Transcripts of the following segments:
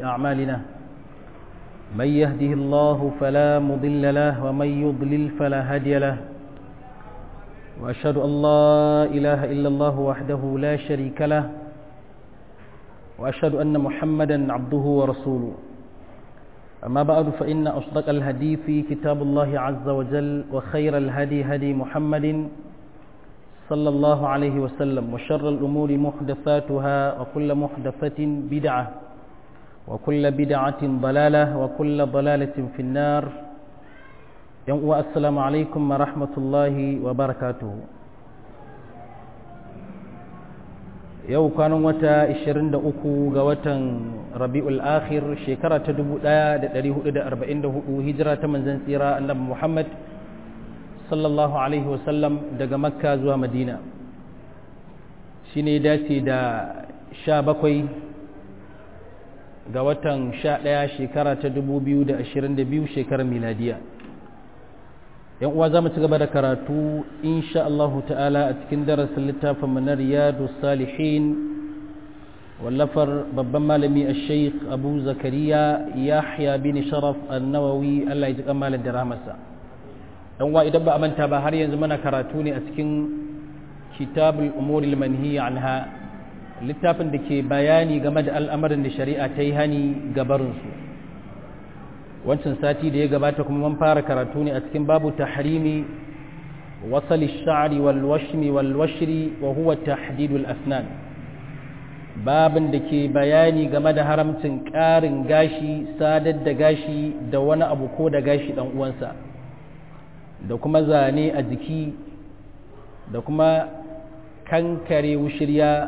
أعمالنا من يهده الله فلا مضل له ومن يضلل فلا هادي له وأشهد أن لا إله إلا الله وحده لا شريك له وأشهد أن محمدا عبده ورسوله أما بعد فإن أصدق الهدي في كتاب الله عز وجل وخير الهدي هدي محمد صلى الله عليه وسلم وشر الأمور محدثاتها وكل محدثة بدعة وكل بدعة ضلالة وكل ضلالة في النار السلام عليكم ورحمة الله وبركاته yau kwanan wata 23 ga watan rabi'ul akhir shekara ta 1444 hijira ta manzon tsira annabi Muhammad sallallahu alaihi wasallam daga makka zuwa madina shine dace da 17 ga watan 11 shekara ta 2022 shekarar miladiya yan uwa za mu ci gaba da karatu insha Allah ta'ala a cikin darasin littafin manar riyadu salihin wallafar babban malami a sheikh abu zakariya yahya bin sharaf annawawi Allah ya ji kamalin da rahmasa dan uwa idan ba a manta ba har yanzu muna karatu ne a cikin kitabul umuri manhiya anha littafin da ke bayani game da al'amarin da shari'a ta yi hani gabarinsu wancan sati da ya gabata kuma mun fara karatu ne a cikin babu tahrimi wasali sha'ri wal washmi wal washri wa huwa tahdidul asnan babin da ke bayani game da haramcin ƙarin gashi sadar da gashi da wani abu ko da gashi dan uwansa da kuma zane a jiki da kuma kankare wushirya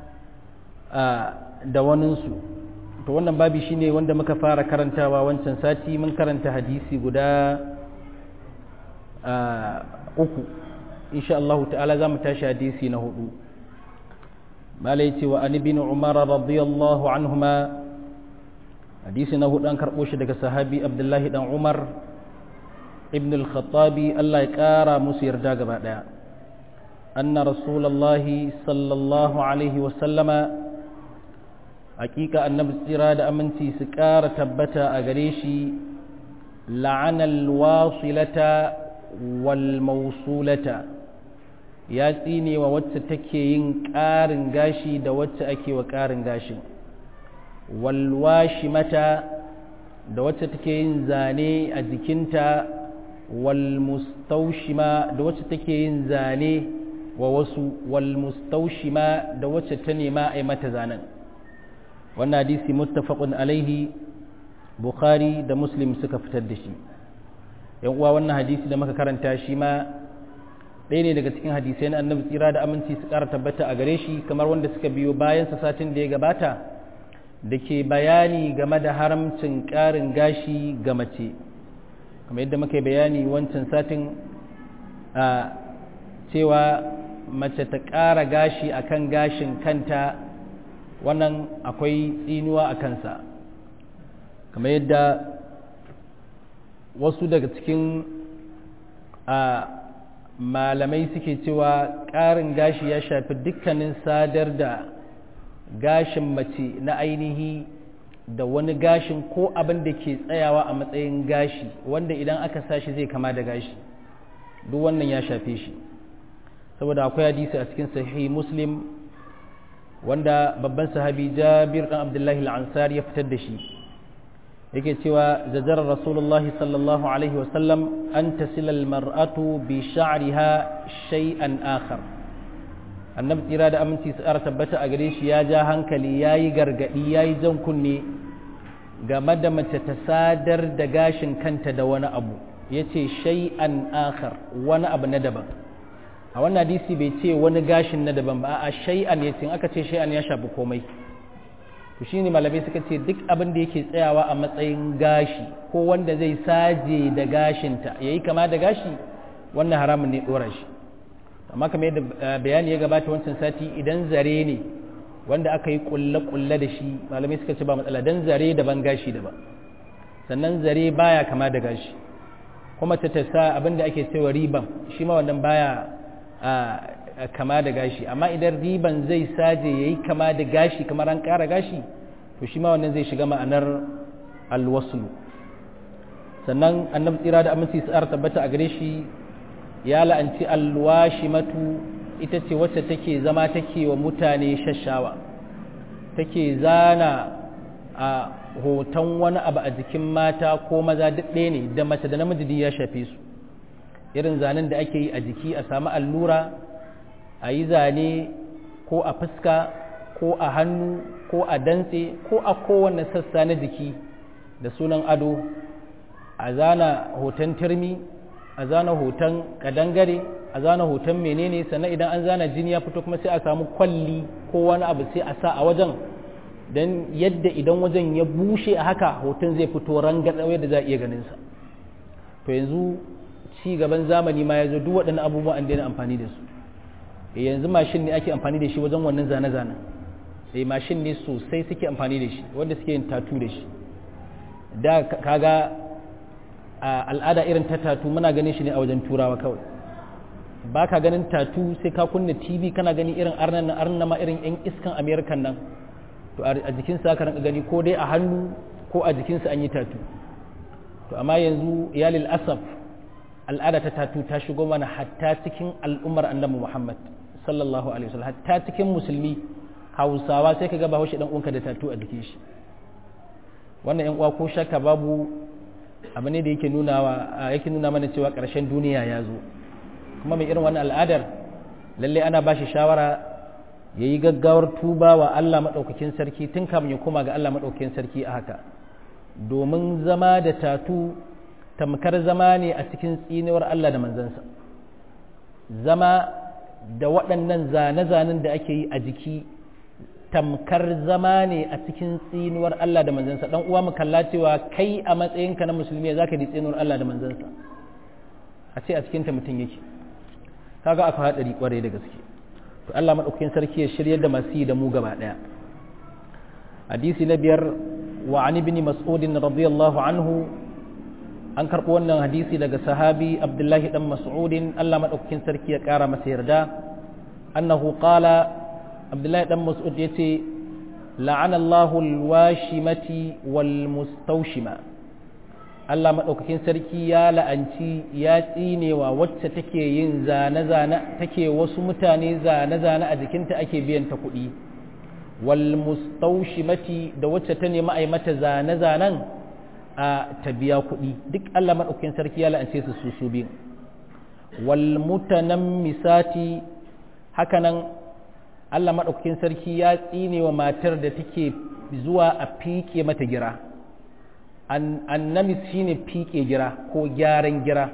da waninsu to wannan babi shine wanda muka fara karantawa wancan sati mun karanta hadisi guda uku insha Allah ta'ala za mu tashi hadisi na hudu malai ce wa an ibn umar radiyallahu anhuma hadisi na hudu an karbo shi daga sahabi abdullahi dan umar ibn al-khattabi Allah ya kara musu yarda gaba daya anna rasulullahi sallallahu alaihi wa sallama hakika annabi tsira da aminci su ƙara tabbata a gare shi la'anal wasilata wal mausulata ya tsine wa wacce take yin ƙarin gashi da wacce ake wa ƙarin gashin walwashi mata da wacce take yin zane a jikinta walmustaushima da wacce take yin zane wa wasu walmustaushima da wacce ta nema a yi mata zanen wannan hadisi muttafaqun alaihi bukhari da muslim suka fitar da shi yan uwa wannan hadisi da muka karanta shi ma ɗaya ne daga cikin hadisai na annabi tsira da aminci su ƙara tabbata a gare shi kamar wanda suka biyo bayan sa satin da ya gabata da ke bayani game da haramcin ƙarin gashi ga mace kamar yadda muka yi bayani wancan satin a cewa mace ta ƙara gashi akan gashin kanta wannan akwai tsinuwa a kansa kamar yadda wasu daga cikin a malamai suke cewa ƙarin gashi ya shafi dukkanin sadar da gashin mace na ainihi da wani gashin ko abin da ke tsayawa a matsayin gashi wanda idan aka sashi zai kama da gashi duk wannan ya shafe shi saboda akwai hadisi a cikin sahihi muslim wanda babban sahabi jabir dan abdullahi al-ansari ya fitar da shi yake cewa zajarar rasulullahi sallallahu alaihi wasallam an tasila al-mar'atu bi sha'riha shay'an akhar annabi tsira da aminci su ara tabbata a gare shi ya ja hankali yayi gargadi yayi jan kunne game da mace ta sadar da gashin kanta da wani abu yace shay'an akhar wani abu na daban a wannan hadisi bai ce wani gashin na daban ba a shay'an ya ce aka ce shay'an ya shafi komai to shine malamai suka ce duk abin da yake tsayawa a matsayin gashi ko wanda zai saje da gashinta yayi kama da gashi wannan haramun ne dora shi amma kamar yadda bayani ya gabata wancan sati idan zare ne wanda aka yi kulle-kulle da shi malamai suka ce ba matsala dan zare daban gashi daban sannan zare baya kama da gashi kuma ta tasa abin da ake cewa riban shi ma wannan baya kama da gashi amma idan riban zai saje ya yi kama da gashi kamar an ƙara gashi to to shi ma wannan zai shiga ma'anar alwaslu sannan annabi tsira da aminci tsara tabbata a gare shi ya la'anci alwashimatu ita ce wacce take zama take wa mutane shashawa take zana a hoton wani abu a jikin mata ko maza duk ɗaya ne da mace da namiji ya shafe su irin zanen da ake yi a jiki a samu allura a yi zane ko a fuska ko a hannu ko a dantse ko a kowane sassa na jiki da sunan ado a zana hoton turmi a zana hoton kadangare a zana hoton menene sannan idan an zana jini ya fito kuma sai a samu kwalli ko wani abu sai a sa a wajen don yadda idan wajen ya bushe a haka hoton zai fito rangaɗa yadda za a iya ganinsa to yanzu ci gaban zamani ma ya zo duk waɗannan abubuwan an daina amfani da su yanzu mashin ne ake amfani da shi wajen wannan zane-zanen eh mashin ne sosai suke amfani da shi wanda suke yin tatu da shi da kaga al'ada irin ta tatu muna ganin shi ne a wajen turawa kawai ba ka ganin tatu sai ka kunna tv kana gani irin arnan na arnan ma irin yan iskan amerikan nan to a jikinsa ka ranka gani ko dai a hannu ko a jikinsa an yi tatu to amma yanzu iyalil asaf al'ada ta tatu ta shigo mana hatta cikin al'ummar annabi muhammad sallallahu alaihi wasallam hatta cikin musulmi hausawa sai ka ga bahaushe dan uwanka da tatu a jikin shi wannan yan uwa ko shakka babu abu ne da yake nuna yake nuna mana cewa ƙarshen duniya ya zo kuma mai irin wannan al'adar lalle ana ba shi shawara ya yi gaggawar tuba wa Allah maɗaukakin sarki tun kamun ya koma ga Allah maɗaukakin sarki a haka domin zama da tatu tamkar zama ne a cikin tsinewar Allah da manzansa zama da waɗannan zane-zanen da ake yi a jiki tamkar zama ne a cikin tsinuwar Allah da manzansa dan uwa mu kalla cewa kai a matsayinka na musulmi za ka di tsinuwar Allah da manzansa a ce a cikinta mutum yake kaga aka haɗari kwarai da gaske to Allah maɗaukakin sarki ya shiryar da masu yi da mu gaba ɗaya hadisi na biyar wa an ibn mas'ud radiyallahu anhu an karɓo wannan hadisi daga sahabi abdullahi dan mas'udin Allah maɗaukakin sarki ya ƙara masa yarda annahu qala abdullahi dan mas'ud ya ce la'ana Allahu alwashimati wal mustawshima Allah maɗaukakin sarki ya la'anci ya tsinewa wacce take yin zane-zane take wasu mutane zane-zane a jikinta ake biyan ta kuɗi wal mustawshimati da wacce ta nemi ai mata zane-zanen a ta biya kuɗi duk Allah maɗaukakin sarki ya la'ance su su su biyu wal mutanammisati hakanan Allah maɗaukakin sarki ya tsine wa matar da take zuwa a fiƙe mata gira annamis shine fiƙe gira ko gyaran gira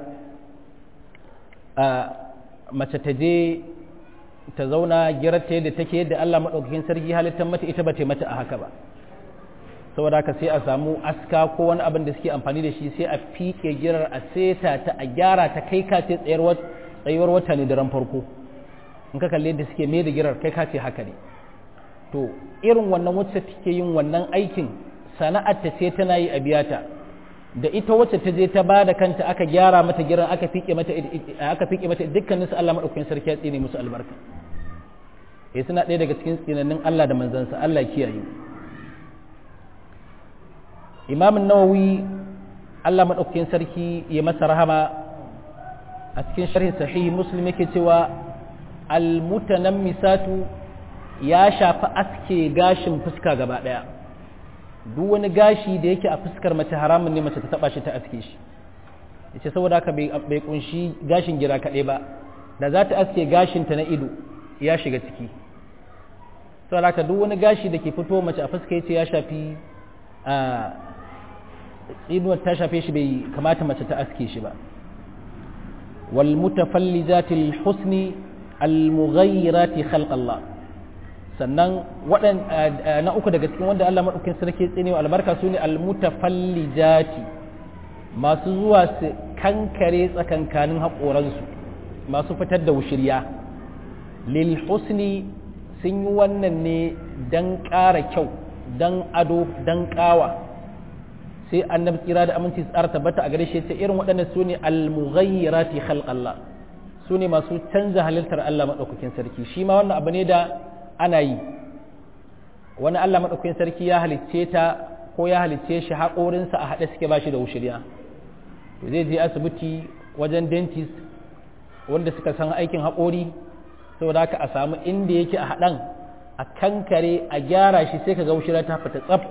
mace ta je ta zauna girar ta yadda take yadda Allah maɗaukakin sarki halittar mata ita ba ta mata a haka ba saboda haka sai a samu aska ko wani abin da suke amfani da shi sai a fiƙe girar a seta ta a gyara ta kai ka ce tsayuwar wata ne da ran farko in ka kalle da suke mai da girar kai ka ce haka ne to irin wannan wacce take yin wannan aikin sana'ar ta ce tana yi a biyata da ita wacce ta je ta bada kanta aka gyara mata giran aka fike mata aka fike mata dukkanin su Allah madaukakin sarki ya tsine musu albarka eh suna ɗaya daga cikin tsinannin Allah da manzansa Allah kiyaye Imam Nawawi Allah madaukakin sarki ya masa rahama a cikin sharhin sahih Muslim yake cewa almutanammisatu ya shafi aske gashin fuska gaba daya duk wani gashi da yake a fuskar mace haramun ne mace ta taba shi ta aske shi yace saboda haka bai kunshi gashin gira kaɗai ba da za ta aske gashin ta na ido ya shiga ciki saboda haka duk wani gashi da ke fito mace a fuska yace ya shafi a tsinuwar ta shafe shi bai kamata mace ta aske shi ba wal mutafallijatil husni al-mughayyirati khalq Allah sannan waɗan na uku daga cikin wanda Allah madaukakin sarki tsinewa albarka sune al-mutafallijati masu zuwa su kankare tsakankanin haƙoransu masu fitar da wushirya lil husni sun yi wannan ne dan ƙara kyau dan ado dan ƙawa sai annabi tsira da aminci tsara tabbata a gare shi ce irin waɗannan sune al-mughayyirati khalq Allah su ne masu canza halittar Allah maɗaukakin sarki shi ma wannan abu ne da ana yi wani Allah madaukakin sarki ya halicce ta ko ya halicce shi haƙorinsa a haɗe suke bashi da wushirya to zai je asibiti wajen dentist wanda suka san aikin haƙori saboda haka a samu inda yake a haɗan a kankare a gyara shi sai ka ga wushirya ta fita tsaf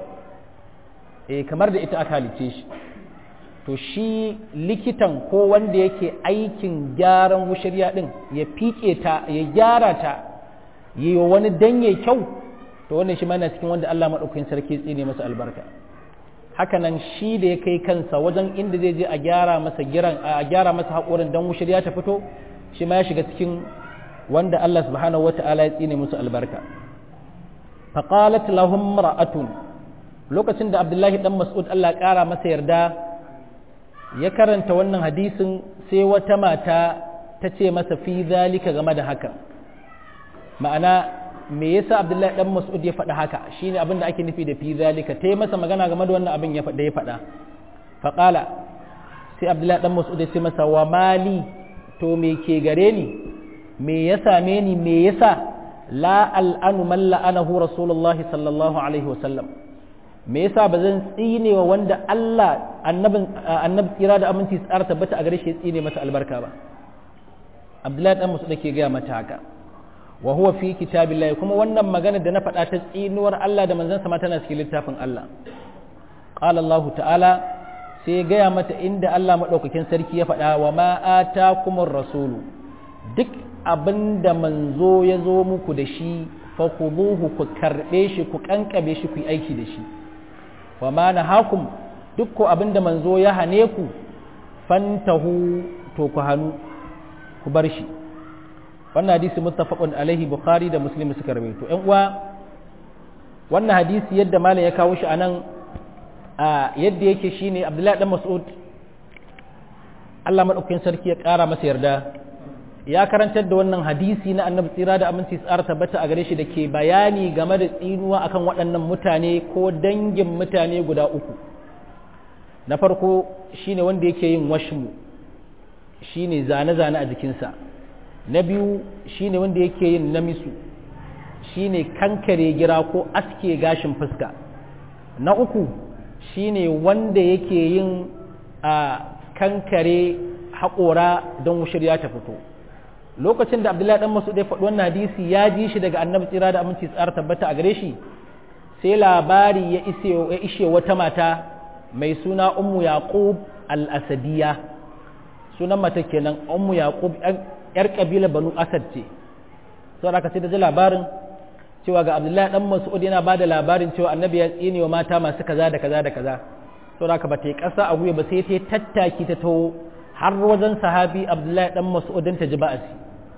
eh kamar da ita aka halicce shi to shi likitan ko wanda yake aikin gyaran wushirya din ya fiƙe ta ya gyara ta yi wa wani danye kyau to wannan shi mana cikin wanda Allah maɗaukakin sarki tsine masa albarka hakanan shi da ya kai kansa wajen inda zai je a gyara masa giran a gyara masa haƙorin dan wushirya ta fito shi ma ya shiga cikin wanda Allah subhanahu wata'ala ya tsine musu albarka faqalat lahum ra'atun lokacin da Abdullahi dan Mas'ud Allah ƙara masa yarda ya karanta wannan hadisin sai wata mata ta ce masa fi zalika game da haka ma'ana me yasa Abdullahi dan Mas'ud ya faɗa haka shine abin da ake nufi da fi zalika ta yi masa magana game da wannan abin ya faɗa ya faɗa faqala sai Abdullahi dan Mas'ud ya ce masa wa mali to me ke gare ni me ya same ni me yasa la al'anu man la'anahu rasulullahi sallallahu alaihi wasallam me yasa ba zan tsine wa wanda Allah annabin annabi tsira da aminci tsara tabbata a gare shi ya tsine masa albarka ba Abdullahi dan Mas'ud ke gaya mata haka wa huwa fi kitabillahi kuma wannan magana da na faɗa ta tsinuwar Allah da manzon sa tana cikin littafin Allah qala Allah ta'ala sai ya gaya mata inda Allah madaukakin sarki ya faɗa wa ma atakumur rasulu duk abinda manzo ya zo muku da shi fa khuduhu ku karbe shi ku kankabe shi ku yi aiki da shi wa ma nahakum duk ko abinda manzo ya hane ku fantahu to ku hanu ku bar shi wannan hadisi muttafaqun alaihi bukhari da muslim suka rawaito ƴan uwa wannan hadisi yadda malam ya kawo shi anan a yadda yake shine abdullahi dan mas'ud Allah madaukakin sarki ya ƙara masa yarda ya karantar da wannan hadisi na annabi tsira da aminci tsara tabbata a gare shi da ke bayani game da tsinuwa akan waɗannan mutane ko dangin mutane guda uku na farko shine wanda yake yin washmu shine zane-zane a jikinsa na biyu shine wanda yake yin namisu shine kankare gira ko aske gashin fuska na uku shine wanda yake yin a kankare haƙora don shirya ta fito lokacin da abdullahi dan masu ya faɗi wannan hadisi ya ji shi daga annabi tsira da aminci tsara tabbata a gare shi sai labari ya ishe wata mata mai suna ummu yaqub al-asadiyya sunan mata kenan ummu yaqub yar kabila banu asad ce sau da sai da ji labarin cewa ga abdullahi dan mas'ud yana ba da labarin cewa annabi ya tsine wa mata masu kaza da kaza da kaza sau da ba ta yi ƙasa a guya ba sai ta tattaki ta taho har wajen sahabi abdullahi dan mas'ud ta ji ba'asi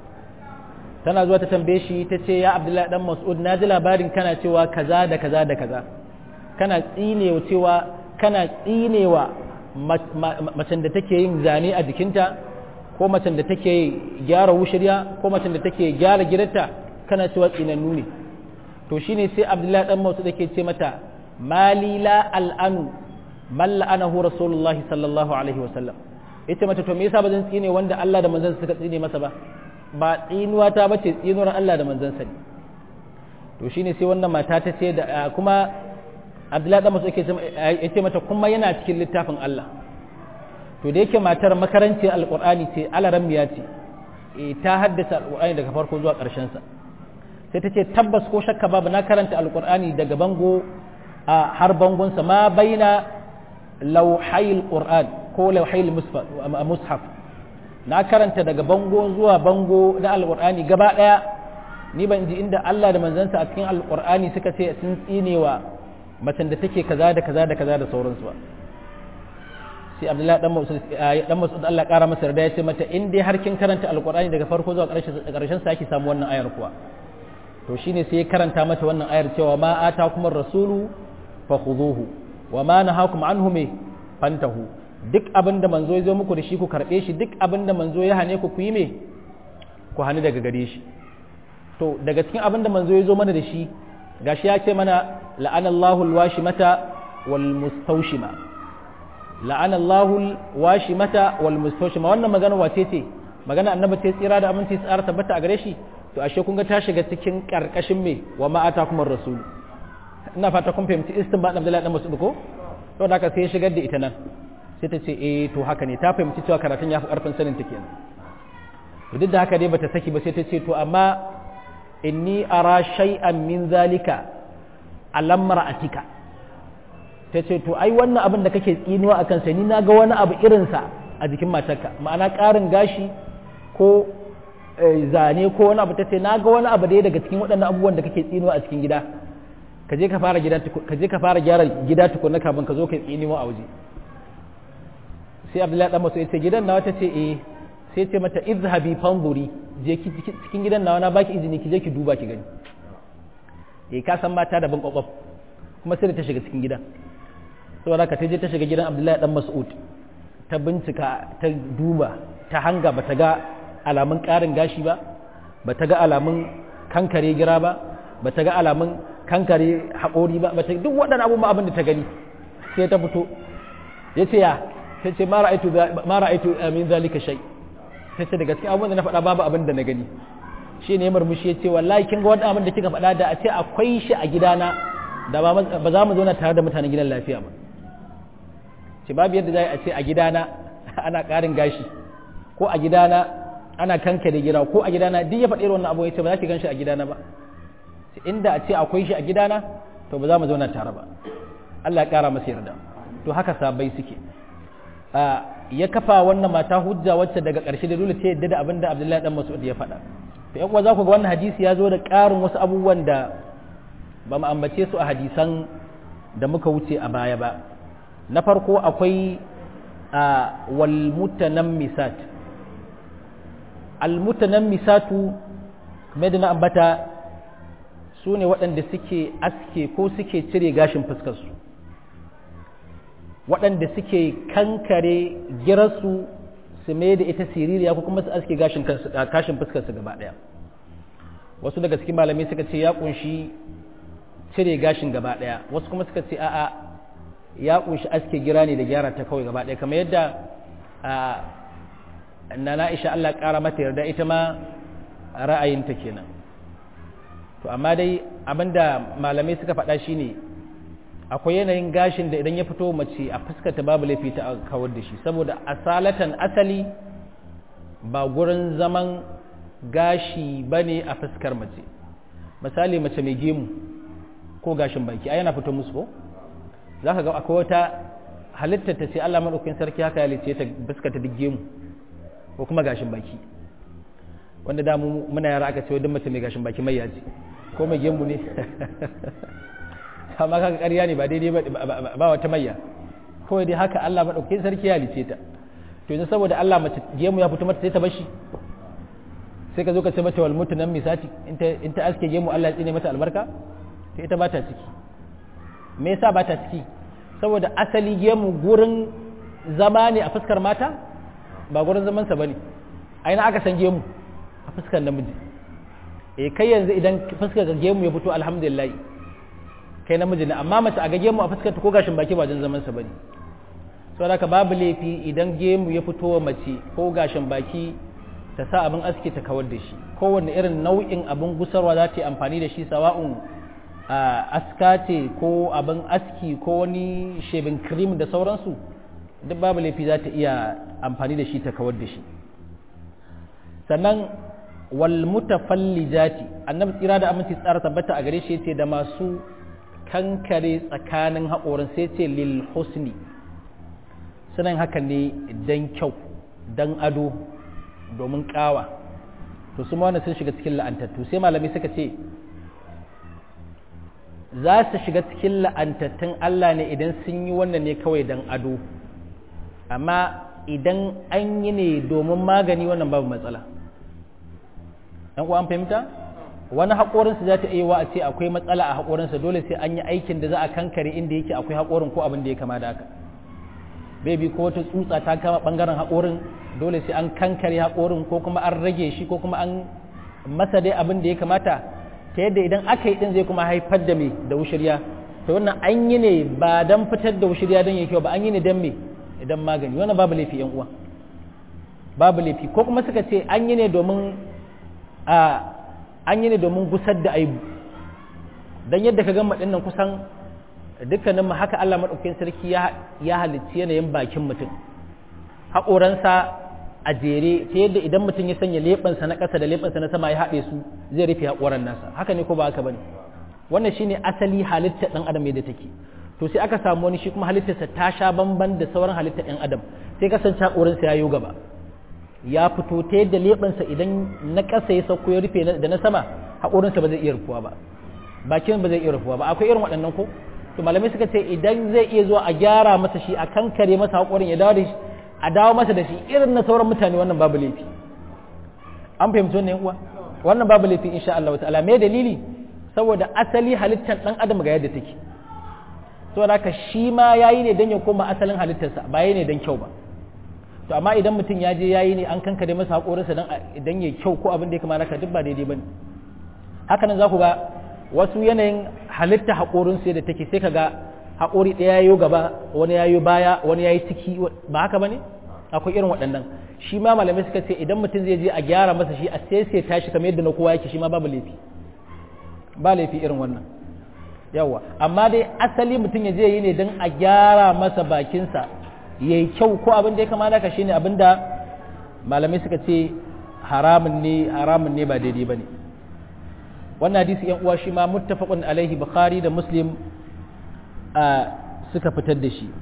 tana zuwa ta tambaye shi ta ce ya abdullahi dan mas'ud na ji labarin kana cewa kaza da kaza da kaza kana tsinewa cewa kana tsinewa macen da take yin zane a jikinta ko macen da take gyara wushirya ko macen da take gyara gidanta kana cewa tsinannu ne to shine sai abdullahi dan mas'ud yake ce mata mali la al'anu man la'anahu rasulullah sallallahu alaihi wasallam ita mata to me yasa ba zan tsine wanda Allah da manzon suka tsine masa ba ba tsinuwa ta bace tsinuwar Allah da manzon sa to shine sai wannan mata ta ce da kuma Abdullahi dan Mas'ud yake ce mata kuma yana cikin littafin Allah to da yake matar makaranci alqur'ani ce alarammiya ce e ta haddasa alqur'ani daga farko zuwa ƙarshen sa sai ta ce tabbas ko shakka babu na karanta alqur'ani daga bango a har bangon sa ma baina lauhayil qur'an ko lauhayil mushaf na karanta daga bango zuwa bango na alqur'ani gaba daya ni ban ji inda Allah da manzansa a cikin alqur'ani suka ce sun tsinewa macen da take kaza da kaza da kaza da sauransu ba sai abdullahi dan mas'ud dan mas'ud Allah kara masa yarda ya ce mata in dai har kin karanta alqur'ani daga farko zuwa ƙarshen ƙarshen sa ki samu wannan ayar kuwa to shine sai ya karanta mata wannan ayar cewa ma atakum ar-rasulu fakhuduhu wa ma nahakum anhu me fantahu duk abinda manzo ya zo muku da shi ku karbe shi duk abinda manzo ya hane ku ku yi me ku hani daga gare shi to daga cikin abinda manzo ya zo mana da shi gashi ya ce mana la'anallahu alwashimata wal mustawshima la'anallahu alwashimata wal mustawshima wannan magana wace ce magana annabi ce tsira da aminci tsara tabbata a gare shi to ashe kun ga ta shiga cikin karkashin me wa ma atakum rasul ina fata kun fahimci istinbat Abdullahi dan Mas'ud ko to da haka sai ya shigar da ita nan sai ta ce eh to haka ne ta fahimci cewa karatun ya fi karfin sanin ta kenan to duk da haka dai bata saki ba sai ta ce to amma inni ara shay'an min zalika alam ra'atika ta ce to ai wannan abin da kake tsinuwa akan sa ni naga wani abu irin sa a jikin matarka ma'ana ƙarin gashi ko zane ko wani abu ta ce naga wani abu da daga cikin waɗannan abubuwan da kake tsinuwa a cikin gida ka je ka fara gida ka je ka fara gyara gida tukunna kafin ka zo ka tsinuwa a waje sai abdullahi dan masu ya ce gidan nawa ta ce eh sai ce mata izhabi fanzuri je ki cikin gidan nawa na baki izini ki je ki duba ki gani eh ka san mata da ban kwakwaf kuma sai da ta shiga cikin gidan saboda ka ta je ta shiga gidan abdullahi dan mas'ud ta bincika ta duba ta hanga bata ga alamun karin gashi ba bata ga alamun kankare gira ba bata ga alamun kankare haƙori ba bata duk waɗannan abubuwan abin da ta gani sai ta fito ya ce ya ta ce ma ra'aitu min zalika shay ta ce daga cikin abubuwan da na faɗa babu abin da na gani shi ne murmushi ya ce wallahi kin ga wani abin da kika faɗa da a ce akwai shi a gidana da ba za mu zauna tare da mutanen gidan lafiya ba ce babu yadda za a ce a gidana ana ƙarin gashi ko a gidana ana kankare gira ko a gidana duk ya faɗi wannan abu ya ce ba za ki gan shi a gidana ba inda a ce akwai shi a gidana to ba za mu zauna tare ba Allah ya ƙara masa yarda to haka sabai suke ya kafa wannan mata hujja wacce daga ƙarshe da dole ta yadda da abin da Abdullahi dan Mas'ud ya faɗa to yan uwa za ku ga wannan hadisi ya zo da ƙarin wasu abubuwan da ba mu ambace su a hadisan da muka wuce a baya ba na farko akwai wal mutanammisat al mutanammisatu kamar da na ambata su ne waɗanda suke aske ko suke cire gashin fuskarsu waɗanda suke kankare girarsu su mai da ita siririya ko kuma su aske gashin fuskarsu gaba ɗaya wasu daga cikin malamai suka ce ya ƙunshi cire gashin gaba ɗaya wasu kuma suka ce a'a ya ƙunshi aske gira ne da gyara ta kawai gaba ɗaya kamar yadda na na'isha Allah ƙara mata yarda ita ma ra'ayinta kenan to amma dai abinda malamai suka faɗa shine akwai yanayin gashin da idan ya fito mace a fuskata babu laifi ta kawar da shi saboda asalatan asali ba gurin zaman gashi bane a fuskar mace misali mace mai gemu ko gashin baki ai yana fito musu ko zaka ga akwai wata halittar ta ce Allah madaukakin sarki haka ya lice ta fuskata duk gemu ko kuma gashin baki wanda da mu muna yara aka ce duk mace mai gashin baki mai yaji ko mai gemu ne amma kaga ƙarya ne ba daidai ba wata mayya kawai dai haka Allah madaukakin sarki ya lice ta to yanzu saboda Allah mace gemu ya fito mata sai ta bashi sai ka zo ka ce mata wal mutu nan misati in ta aske gemu Allah ya tsine mata albarka to ita ba ta ciki me yasa ba ta ciki saboda asali gemu gurin zama ne a fuskar mata ba gurin zaman sa bane aina aka san gemu a fuskar namiji eh kai yanzu idan fuskar ga gemu ya fito alhamdulillah kai namiji ne amma mace a ga gemu a fuskar ta ko gashin baki ba don zaman sa bane saboda haka babu laifi idan gemu ya fito wa mace ko gashin baki ta sa abin aski ta kawar da shi kowanne irin nau'in abin gusarwa za ta yi amfani da shi sawa'un aska ce ko abin aski ko wani shebin cream da sauransu duk babu laifi za ta iya amfani da shi ta kawar da shi sannan wal mutafallijati annabi tsira da aminci tsara tabbata a gare shi yace da masu kankare tsakanin haƙorin sai ce lil husni sunan haka ne dan kyau dan ado domin ƙawa to su ma sun shiga cikin la'antattu sai malami suka ce za su shiga cikin la'antattun Allah ne idan sun yi wannan ne kawai dan ado amma idan an yi ne domin magani wannan babu matsala ɗan uwa an fahimta wani haƙorinsa za ta iya wa a ce akwai matsala a haƙorinsa dole sai an yi aikin da za a kankare inda yake akwai haƙorin ko abin da ya kama da haka bebi ko wata tsutsa ta kama ɓangaren haƙorin dole sai an kankare haƙorin ko kuma an rage shi ko kuma an masa dai abin da ya kamata ta yadda idan aka yi ɗin zai kuma haifar da me da wushirya to wannan an yi ne ba don fitar da wushirya don ya kyau ba an yi ne don me idan magani wannan babu laifi yan uwa babu laifi ko kuma suka ce an yi ne domin a an yi ne domin gusar da aibu dan yadda ka gama dinnan kusan dukkanin mu haka Allah madaukakin sarki ya ya halicci yanayin bakin mutum haƙoransa a jere ta yadda idan mutum ya sanya leɓensa na ƙasa da leɓensa na sama ya haɗe su zai rufe haƙoran nasa haka ne ko ba haka bane wannan shine asali halittar ɗan adam yadda take to sai aka samu wani shi kuma halittarsa ta sha bamban da sauran halittar ɗan adam sai kasance haƙorinsa ya yi gaba ya fito ta yadda leɓensa idan na ƙasa ya sauko ya rufe da na sama haƙorinsa ba zai iya rufuwa ba bakin ba zai iya rufuwa ba akwai irin waɗannan ko to malamai suka ce idan zai iya zuwa a gyara masa shi a kankare masa haƙorin ya dawo da shi a dawo masa da shi irin na sauran mutane wannan babu laifi an fahimci wannan uwa wannan babu laifi insha Allah ta'ala me dalili saboda asali halittar dan adam ga yadda take saboda haka shi ma yayi ne dan ya koma asalin halittarsa ba yayi ne dan kyau ba to amma idan mutum ya je yayi ne an kankare masa haƙorinsa dan idan ya kyau ko abin da ya kamata ka duk ba daidai bane haka nan za ku ga wasu yanayin halitta haƙorinsu da take sai ka ga haƙori ɗaya yayo gaba wani yayo baya wani yayi ciki ba haka bane akwai irin waɗannan shi ma malamai suka ce idan mutum zai je a gyara masa shi a sai tashi kamar yadda na kowa yake shi ma babu laifi ba laifi irin wannan yawa amma dai asali mutum ya je yi ne don a gyara masa bakinsa ya yi kyau ko abin da ya kamata ka shine abin da malamai suka ce haramun ne haramun ne ba daidai ba ne wannan hadisi yan uwa shi ma muttafaqun alaihi bukhari da muslim suka fitar da shi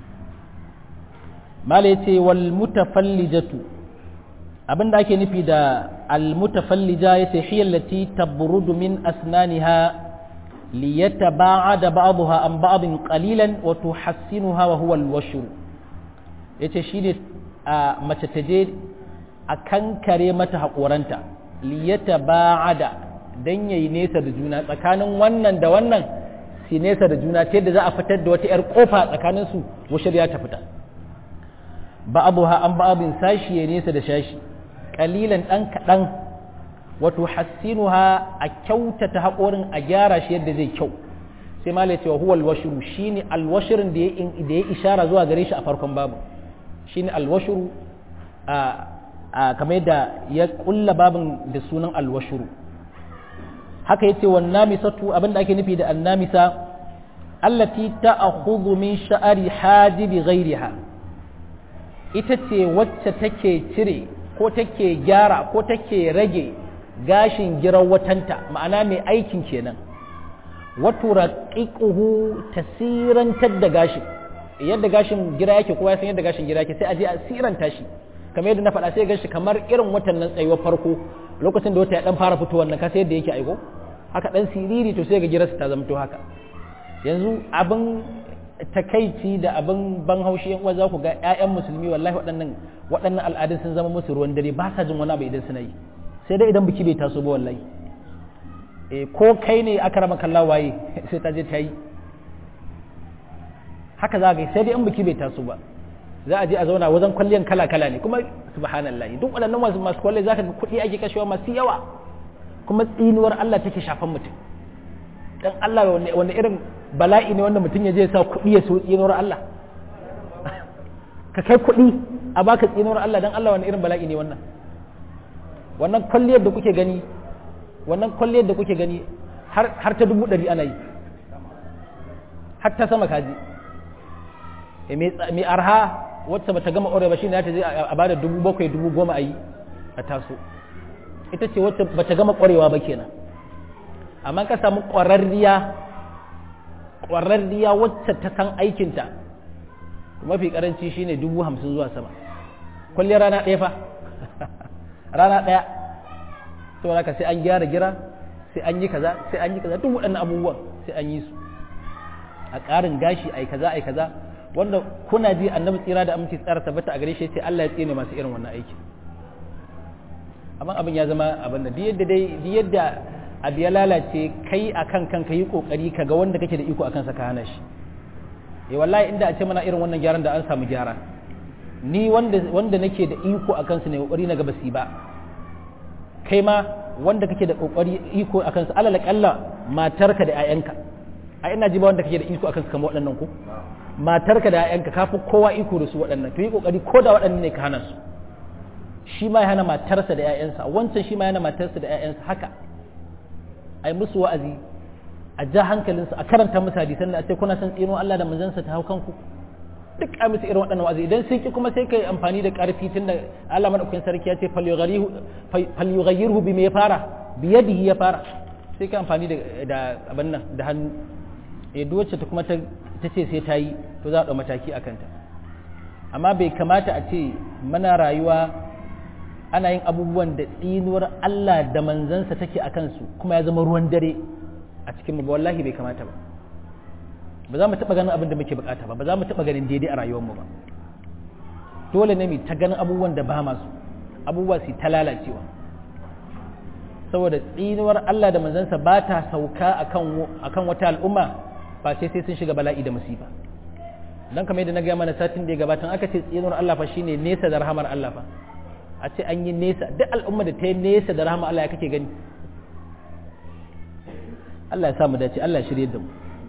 mala yace wal mutafallijatu abinda ake nufi da al mutafallija yace hiya allati tabrudu min asnaniha liyataba'ada ba'daha an ba'din qalilan wa tuhassinuha wa huwa al washr yace shine a mace ta je a kankare mata haƙoranta liyataba'ada dan yayi nesa da juna tsakanin wannan da wannan su nesa da juna ta yadda za a fitar da wata 'yar kofa tsakanin su washar ya ta fita ba abu ha an ba'abin sashi ya nesa da shashi kalilan ɗan kaɗan wato hassinu ha a kyautata haƙorin a gyara shi yadda zai kyau sai ma cewa huwa alwashiru shine alwashirin da ya ishara zuwa gare shi a farkon babu shine alwashiru a kamar yadda ya kulla babin da sunan alwashiru haka yace wan namisatu abinda ake nufi da annamisa allati ta'khudhu min sha'ri hajibi ghayriha ita ce wacce take cire ko take gyara ko take rage gashin giran watanta ma'ana mai aikin kenan wato raqiquhu tasirantar da gashin yadda gashin gira yake kowa san yadda gashin gira yake sai a je a siranta shi kamar yadda na faɗa sai gashi kamar irin watan nan tsayuwar farko lokacin da wata ya dan fara fitowar nan ka sai yadda yake aiko haka dan siriri to sai ga girarsa ta zamto haka yanzu abin takaici da abin ban haushi yan uwa za ku ga ƴaƴan musulmi wallahi waɗannan waɗannan al'adun sun zama musu ruwan dare ba sa jin wani abu idan suna yi sai dai idan biki bai taso ba wallahi eh ko kai ne aka rama kallon waye sai ta je ta yi haka za ga sai dai in biki bai taso ba za a je a zauna wajen kwalliyan kala kala ne kuma subhanallahi duk waɗannan masu masu kwalli zaka ga kuɗi ake kashewa masu yawa kuma tsinuwar Allah take shafan mutum dan Allah wanda irin bala'i ne wanda mutum ya je sa kuɗi ya so tsinuwar Allah ka kai kuɗi a baka tsinuwar Allah dan Allah wanda irin bala'i ne wannan wannan kwalliyar da kuke gani wannan kwalliyar da kuke gani har ta dubu ɗari ana yi har ta sama kaji mai arha wacce bata gama aure ba shine ta je a bada dubu bakwai dubu goma a yi a taso ita ce wacce bata gama ƙwarewa ba kenan amma ka samu ƙwararriya ƙwararriya wacce ta san aikinta mafi ƙaranci shine dubu hamsin zuwa sama kwalliyar rana ɗaya fa rana ɗaya saboda ka sai an gyara gira sai an yi kaza sai an yi kaza duk waɗannan abubuwan sai an yi su a ƙarin gashi ai kaza ai kaza wanda kuna ji annabi tsira da aminci tsara tabbata a gare shi sai Allah ya tsine masu irin wannan aiki amma abin ya zama abin da yadda dai yadda abu ya lalace kai akan kanka yi kokari ka ga wanda kake da iko akan sa ka hana shi eh wallahi inda a ce mana irin wannan gyaran da an samu gyara ni wanda wanda nake da iko akan su ne kokari na gaba ba kai ma wanda kake da kokari iko akan su alal kalla matarka da 'ya'yanka a ina ji ba wanda kake da iko akan su kamar waɗannan ko matarka da 'ya'yanka kafi kowa iko da su waɗannan to yi kokari ko da waɗannan ne ka hana su shi ma ya hana matarsa da 'ya'yansa wancan shi ma yana matarsa da 'ya'yansa haka ai musu wa'azi a ja hankalinsu a karanta musu hadisan da a ce kuna son tsino Allah da manzansa ta hau kanku duk a musu irin waɗannan wa'azi idan sun ki kuma sai kai amfani da ƙarfi tun da Allah madaukakin sarki ya ce falyughayyirhu bi me ya fara bi yadihi ya fara sai kai amfani da da abin nan da hannu eh duk wacce ta kuma ta ce sai ta yi to za a ɗau mataki a kanta amma bai kamata a ce mana rayuwa ana yin abubuwan da tsinuwar Allah da manzansa take a kansu kuma ya zama ruwan dare a cikin mu wallahi bai kamata ba ba za mu taɓa ganin abin da muke bukata ba ba za mu taɓa ganin daidai a rayuwarmu ba dole ne mu ta ganin abubuwan da ba masu abubuwa su ta lalacewa saboda tsinuwar Allah da manzansa ba ta sauka akan wata al'umma ba sai sai sun shiga bala'i da musiba dan kamar yadda na gaya mana satin da ya gabata aka ce tsinuwar Allah fa shine nesa da rahamar Allah fa a ce an yi nesa duk al'umma da ta yi nesa da rahamar Allah ya kake gani Allah ya sa mu dace Allah ya shirye da mu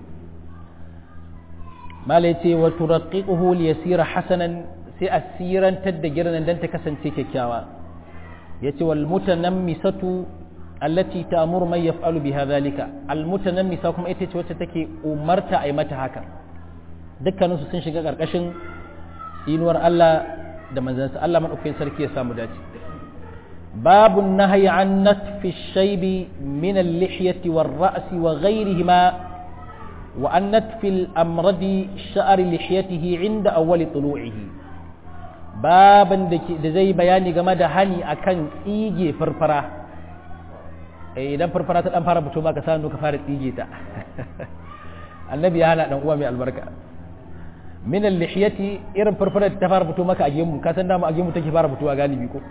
malai ce wa turaqiquhu li yasira hasanan sai asirantar da girnan dan ta kasance kyakkyawa yace wal mutanammisatu allati ta'muru man yaf'alu biha dhalika al mutanammisa kuma ita ce wacce take umarta ai mata haka dukkanin su sun shiga karkashin inuwar Allah da manzansa Allah madaukakin sarki ya samu dace babu nahyi an natfi shaybi min al-lihyati war-ra'si wa ghayrihima وأن نتف الأمرد شعر لحيته عند أول طلوعه بابا da zai bayani game da hani akan tsige farfara idan farfara ta dan fara fito ba ka sanu ka fara tsige ta annabi ya hana dan uwa mai albarka min al-lihiyati irin farfara ta fara fito maka a gemu ka san dama a gemu take fara fitowa galibi ko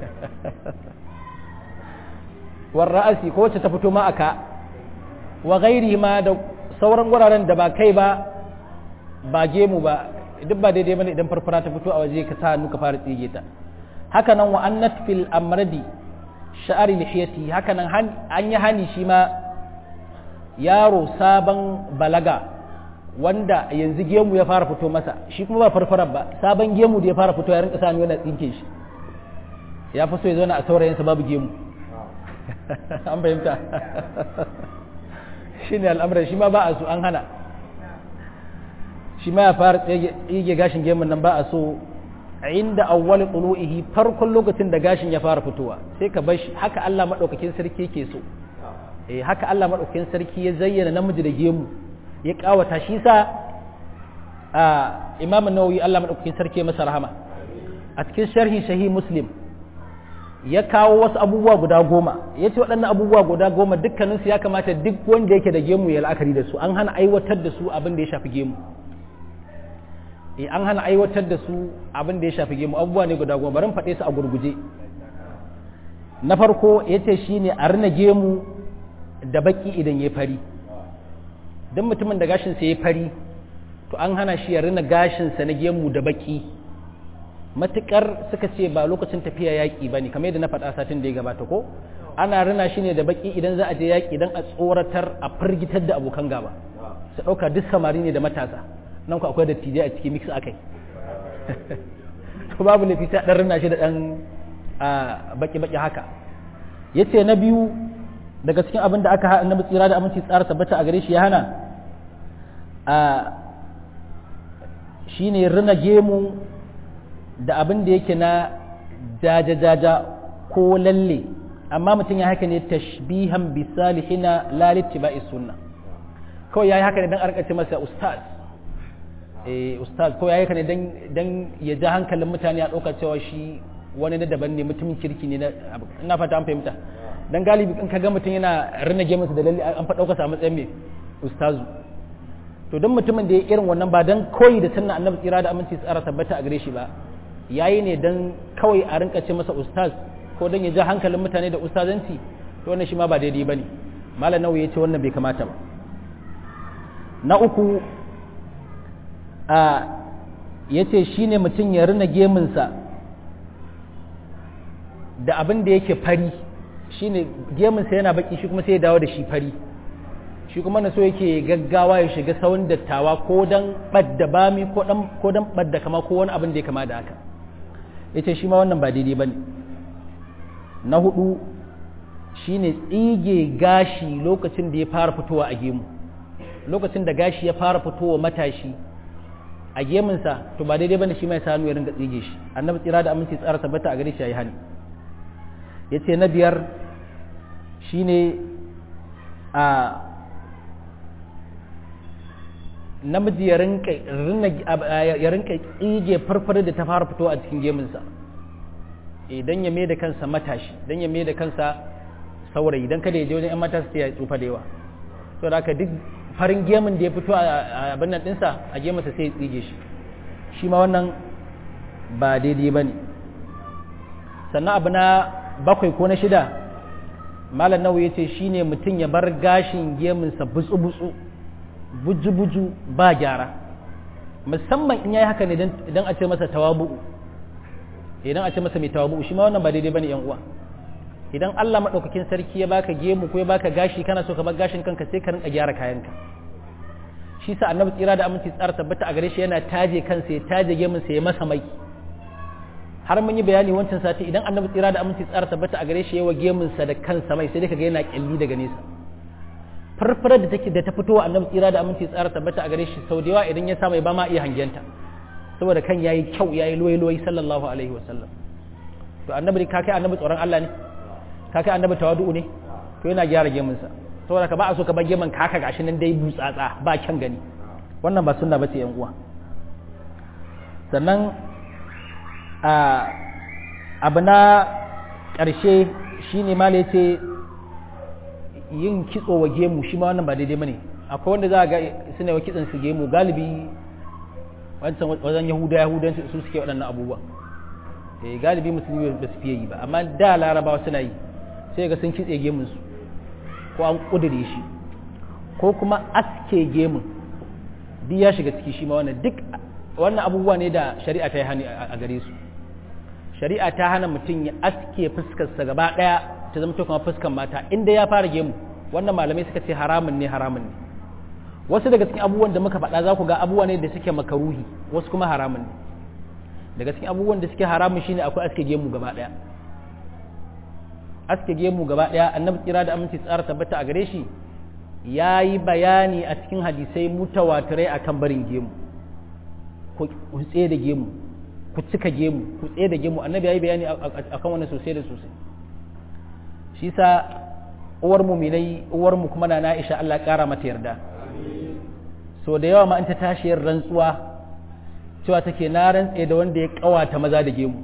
war ra'asi ko wacce ta fito ma aka wa ghairi ma da sauran wuraren da ba kai ba ba gemu ba duk ba daidai bane idan farfara ta fito a waje ka sa hannu ka fara tsige ta haka nan wa annat fil amradi sha'ari lihiyati haka nan an yi hani shi ma yaro sabon balaga wanda yanzu gemu ya fara fito masa shi kuma ba farfarar ba sabon gemu da ya fara fito ya rinka sa hannu yana tsinke shi ya fi so ya zauna a saurayinsa babu gemu an fahimta shi ne al'amuran shi ma ba a so an hana shi ma ya fara tsige gashin gemun nan ba a so a inda awwal qulu'ihi farkon lokacin da gashin ya fara fitowa sai ka bar shi haka Allah madaukakin sarki yake so eh haka Allah madaukakin sarki ya zayyana namiji da gemu ya kawata shi sa a Imam Nawawi Allah madaukakin sarki masa rahama a cikin sharhi sahih Muslim ya kawo wasu abubuwa guda goma ya ce waɗannan abubuwa guda goma dukkaninsu ya kamata duk wanda yake da gemu ya la'akari da su an hana aiwatar da su abin da ya shafi gemu e an hana aiwatar da su abin da ya shafi gemu abubuwa ne guda goma barin faɗe su a gurguje na farko ya ce shi ne a rina gemu da baki idan ya fari don mutumin da gashinsa ya fari to an hana shi ya rina gashinsa na gemu da baki matukar suka ce ba lokacin tafiya yaƙi ba ne kamar yadda na faɗa satin da ya gabata ko ana rina shi ne da baki idan za a je yaƙi don a tsoratar a firgitar da abokan gaba su ɗauka duk samari ne da matasa nan ku akwai dattijai a cikin mix akai to babu laifi ta ɗan rina shi da ɗan baki-baki haka ya ce na biyu daga cikin abin da aka haɗa na tsira da aminci tsara tabbata a gare shi ya hana shi ne rina gemu da abin da yake na jaja-jaja ko lalle amma mutum ya haka ne tashbihan bisalihina lalitti ba sunna kawai ya yi haka ne don arkace masa ustaz eh ustaz ko ya yi haka ne don ya ja hankalin mutane a ɗauka cewa shi wani na daban ne mutumin kirki ne na fata an fahimta don galibi in ka ga mutum yana rinage masa da lalle an fa ɗauka sa matsayin mai ustazu to don mutumin da ya irin wannan ba don koyi da sunna annabi tsira da aminci tsara tabbata a gare shi ba yayi ne don kawai a rinka ce masa ustaz ko don ya ja hankalin mutane da ustazanci to wannan shi ma ba daidai bane malam nawawi ya ce wannan bai kamata ba na uku a ya ce shi ne mutum ya rina gemunsa da abin da yake fari shi ne gemunsa yana baki shi kuma sai ya dawo da shi fari shi kuma na so yake gaggawa ya shiga sauran dattawa ko don ɓadda bami ko don ɓadda kama ko wani abin da ya kama da haka ya ce shi ma wannan ba daidai ba ne na hudu shine tsige gashi lokacin da ya fara fitowa a gemu lokacin da gashi ya fara fitowa matashi a gemunsa to ba daidai bane shi mai sanu ya ringa tsige shi annabi tsira da aminci tsara tabbata a gare shi yayi hani yace na biyar shine a namiji ya rinka ya rinka tsige farfare da ta fara fitowa a cikin gemunsa idan ya mai da kansa matashi dan ya mai da kansa saurayi dan kada ya je wajen 'yan mata su ya tsufa da yawa to da haka duk farin gemun da ya fito a abin nan ɗinsa a gemunsa sai ya tsige shi shi ma wannan ba daidai ba ne sannan abu na bakwai ko na shida malam nawa ya ce shi ne mutum ya bar gashin gemunsa butsu-butsu buju-buju ba gyara musamman in ya yi haka ne idan a ce masa tawabu'u idan a ce masa mai tawabu'u shi ma wannan ba daidai ba ne yan uwa idan Allah maɗaukakin sarki ya baka gemu ko ya baka gashi kana so ka bar gashin kanka sai ka rinka gyara kayanka shi sa annabi tsira da aminci tsara tabbata a gare shi yana taje kansa ya taje gemun sa ya masa mai har mun yi bayani wancan sati idan annabi tsira da aminci tsara tabbata a gare shi yawa gemun sa da kansa mai sai dai kaga yana kyalli daga nesa farfarar da take da ta fitowa annabi tsira da aminci tsara tabbata a gare shi sau da yawa idan ya sa mai ba ma iya hangenta saboda kan yayi kyau yayi loyi-loyi sallallahu alaihi wasallam to annabi ka kai annabi tsoron Allah ne ka kai annabi tawadu ne to yana gyara gemunsa saboda ka ba a so ka bar gemun ka haka gashi nan dai butsatsa ba kyan gani wannan ba sunna bace yan uwa sannan a abu na ƙarshe shine ma yace yin kitso wa gemu shi ma wannan ba daidai bane akwai wanda za ga suna wa kitson su gemu galibi wancan wajen yahuda yahudan su suke waɗannan abubuwa eh galibi musulmi ba su fiye yi ba amma da larabawa suna yi sai ga sun kitse gemun su ko an kudure shi ko kuma aske gemun duk ya shiga ciki shi ma wannan duk wannan abubuwa ne da shari'a ta yi hani a gare su shari'a ta hana mutum ya aske fuskarsa gaba daya ta zama kuma fuskar mata inda ya fara gemu wannan malamai suka ce haramun ne haramun ne wasu daga cikin abubuwan da muka faɗa za ku ga abubuwa ne da suke makaruhi wasu kuma haramun ne daga cikin abubuwan da suke haramun shine akwai aske gemu gaba daya aske gemu gaba daya annabi tsira da aminci tsara tabbata a gare shi ya yi bayani a cikin hadisai mutawatirai akan barin gemu ku tsaye da gemu ku cika gemu ku tsaye da gemu annabi ya yi bayani akan wannan sosai da sosai shi sa uwar mu minai uwar mu kuma na Aisha Allah kara mata yarda so da yawa ma an ta tashi yin rantsuwa cewa take na rantse da wanda ya kawata maza da gemu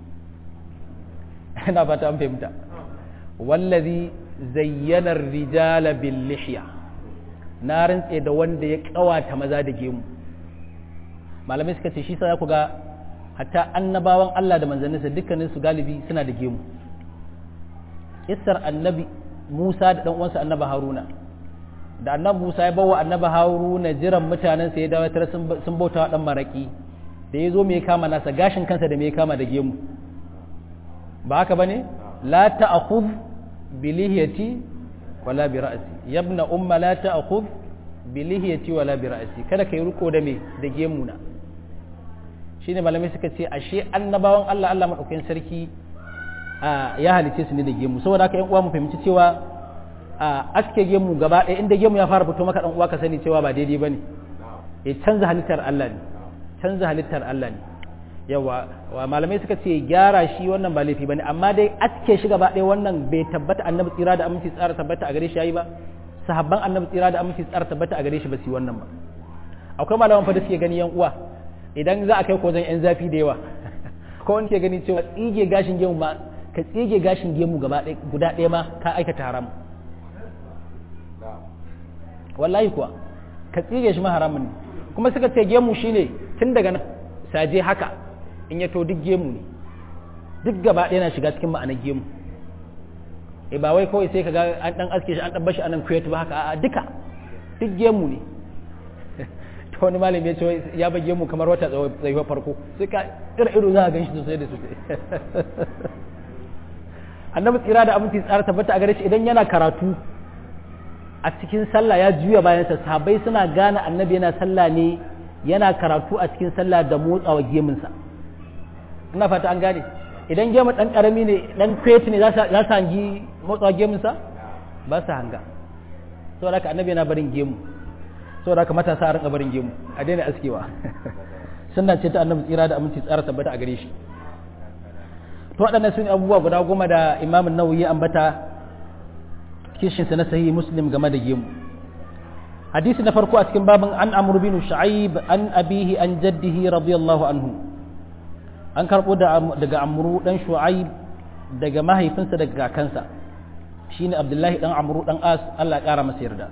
ina fata an fahimta wallazi zayyana rijala bil lihya na rantse da wanda ya kawata maza da gemu malamai suka ce shi sa ku ga hatta annabawan Allah da manzanninsa dukkanin su galibi suna da gemu kissar annabi Musa da dan uwansa annabi Haruna da annabi Musa ya bawa annabi Haruna jiran mutanen sa ya dawo tare sun bauta wa dan maraki da ya zo me kama nasa gashin kansa da me kama da gemu ba haka bane la ta'khudh bi lihiyati wala bi ra'si yabna umma la ta'khudh bi lihiyati wala bi ra'si kada kai riko da me da gemu na shine malamai suka ce ashe annabawan Allah Allah madaukakin sarki ya halice su ne da gemu saboda haka yan uwa mu fahimci cewa aske gemu gaba ɗaya inda gemu ya fara fito maka dan uwa ka sani cewa ba daidai bane ya canza halittar Allah ne canza halittar Allah ne yawa wa malamai suka ce gyara shi wannan ba laifi bane amma dai aske shi gaba ɗaya wannan bai tabbata annabi tsira da aminci tsara tabbata a gare shi yayi ba sahabban annabi tsira da aminci tsara tabbata a gare shi ba su yi wannan ba akwai malaman fa da suke gani yan uwa idan za a kai ko zan yan zafi da yawa ko wani ke gani cewa tsige gashin gemu ma ka tsige gashin gemu gaba ɗaya guda ɗaya ma ka aikata haram wallahi kuwa ka tsige shi ma haramun ne kuma suka ce gemu shine tun daga nan saje haka in ya to duk gemu ne duk gaba ɗaya na shiga cikin ma'anar gemu e ba wai kawai sai ka ga an dan aske shi an dan bashi anan kuyatu ba haka a duka duk gemu ne to wani malami ya ce ya ba gemu kamar wata tsayuwa farko sai ka ira ido za a gan shi sosai da sosai annabi tsira da aminci tsara tabbata a gare shi idan yana karatu a cikin sallah ya juya bayansa sahabbai suna gane annabi yana sallah ne yana karatu a cikin sallah da motsawa geminsa ina fata an gane idan gemu dan karami ne dan kweti ne za su hangi motsa gemunsa ba su hanga saboda haka annabi yana barin gemu saboda haka matasa a rinka barin gemu a daina askewa sunna ce ta annabi tsira da aminci tsara tabbata a gare shi to waɗannan sun abubuwa guda goma da imamun nawawi ya ambata kishinsa na sahihi muslim game da gemu hadisi na farko a cikin babin an amru bin shu'aib an abihi an jaddihi radiyallahu anhu an karbo daga amru dan shu'aib daga mahaifinsa daga kakansa shine abdullahi dan amru dan as Allah ya kara masa yarda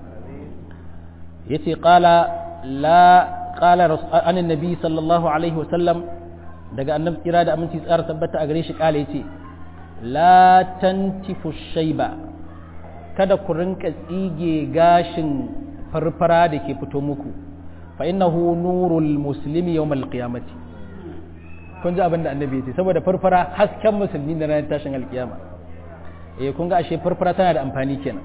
yace qala la qala an annabi sallallahu alaihi wa sallam daga annabi kira da aminci tsara tabbata a gare shi kala yace la tantifu shayba kada ku rinka tsige gashin farfara da ke fito muku fa innahu nurul muslimi yawmal qiyamati kun ji abin da annabi ya ce saboda farfara hasken musulmi da ranar tashin alkiyama eh kun ga ashe farfara tana da amfani kenan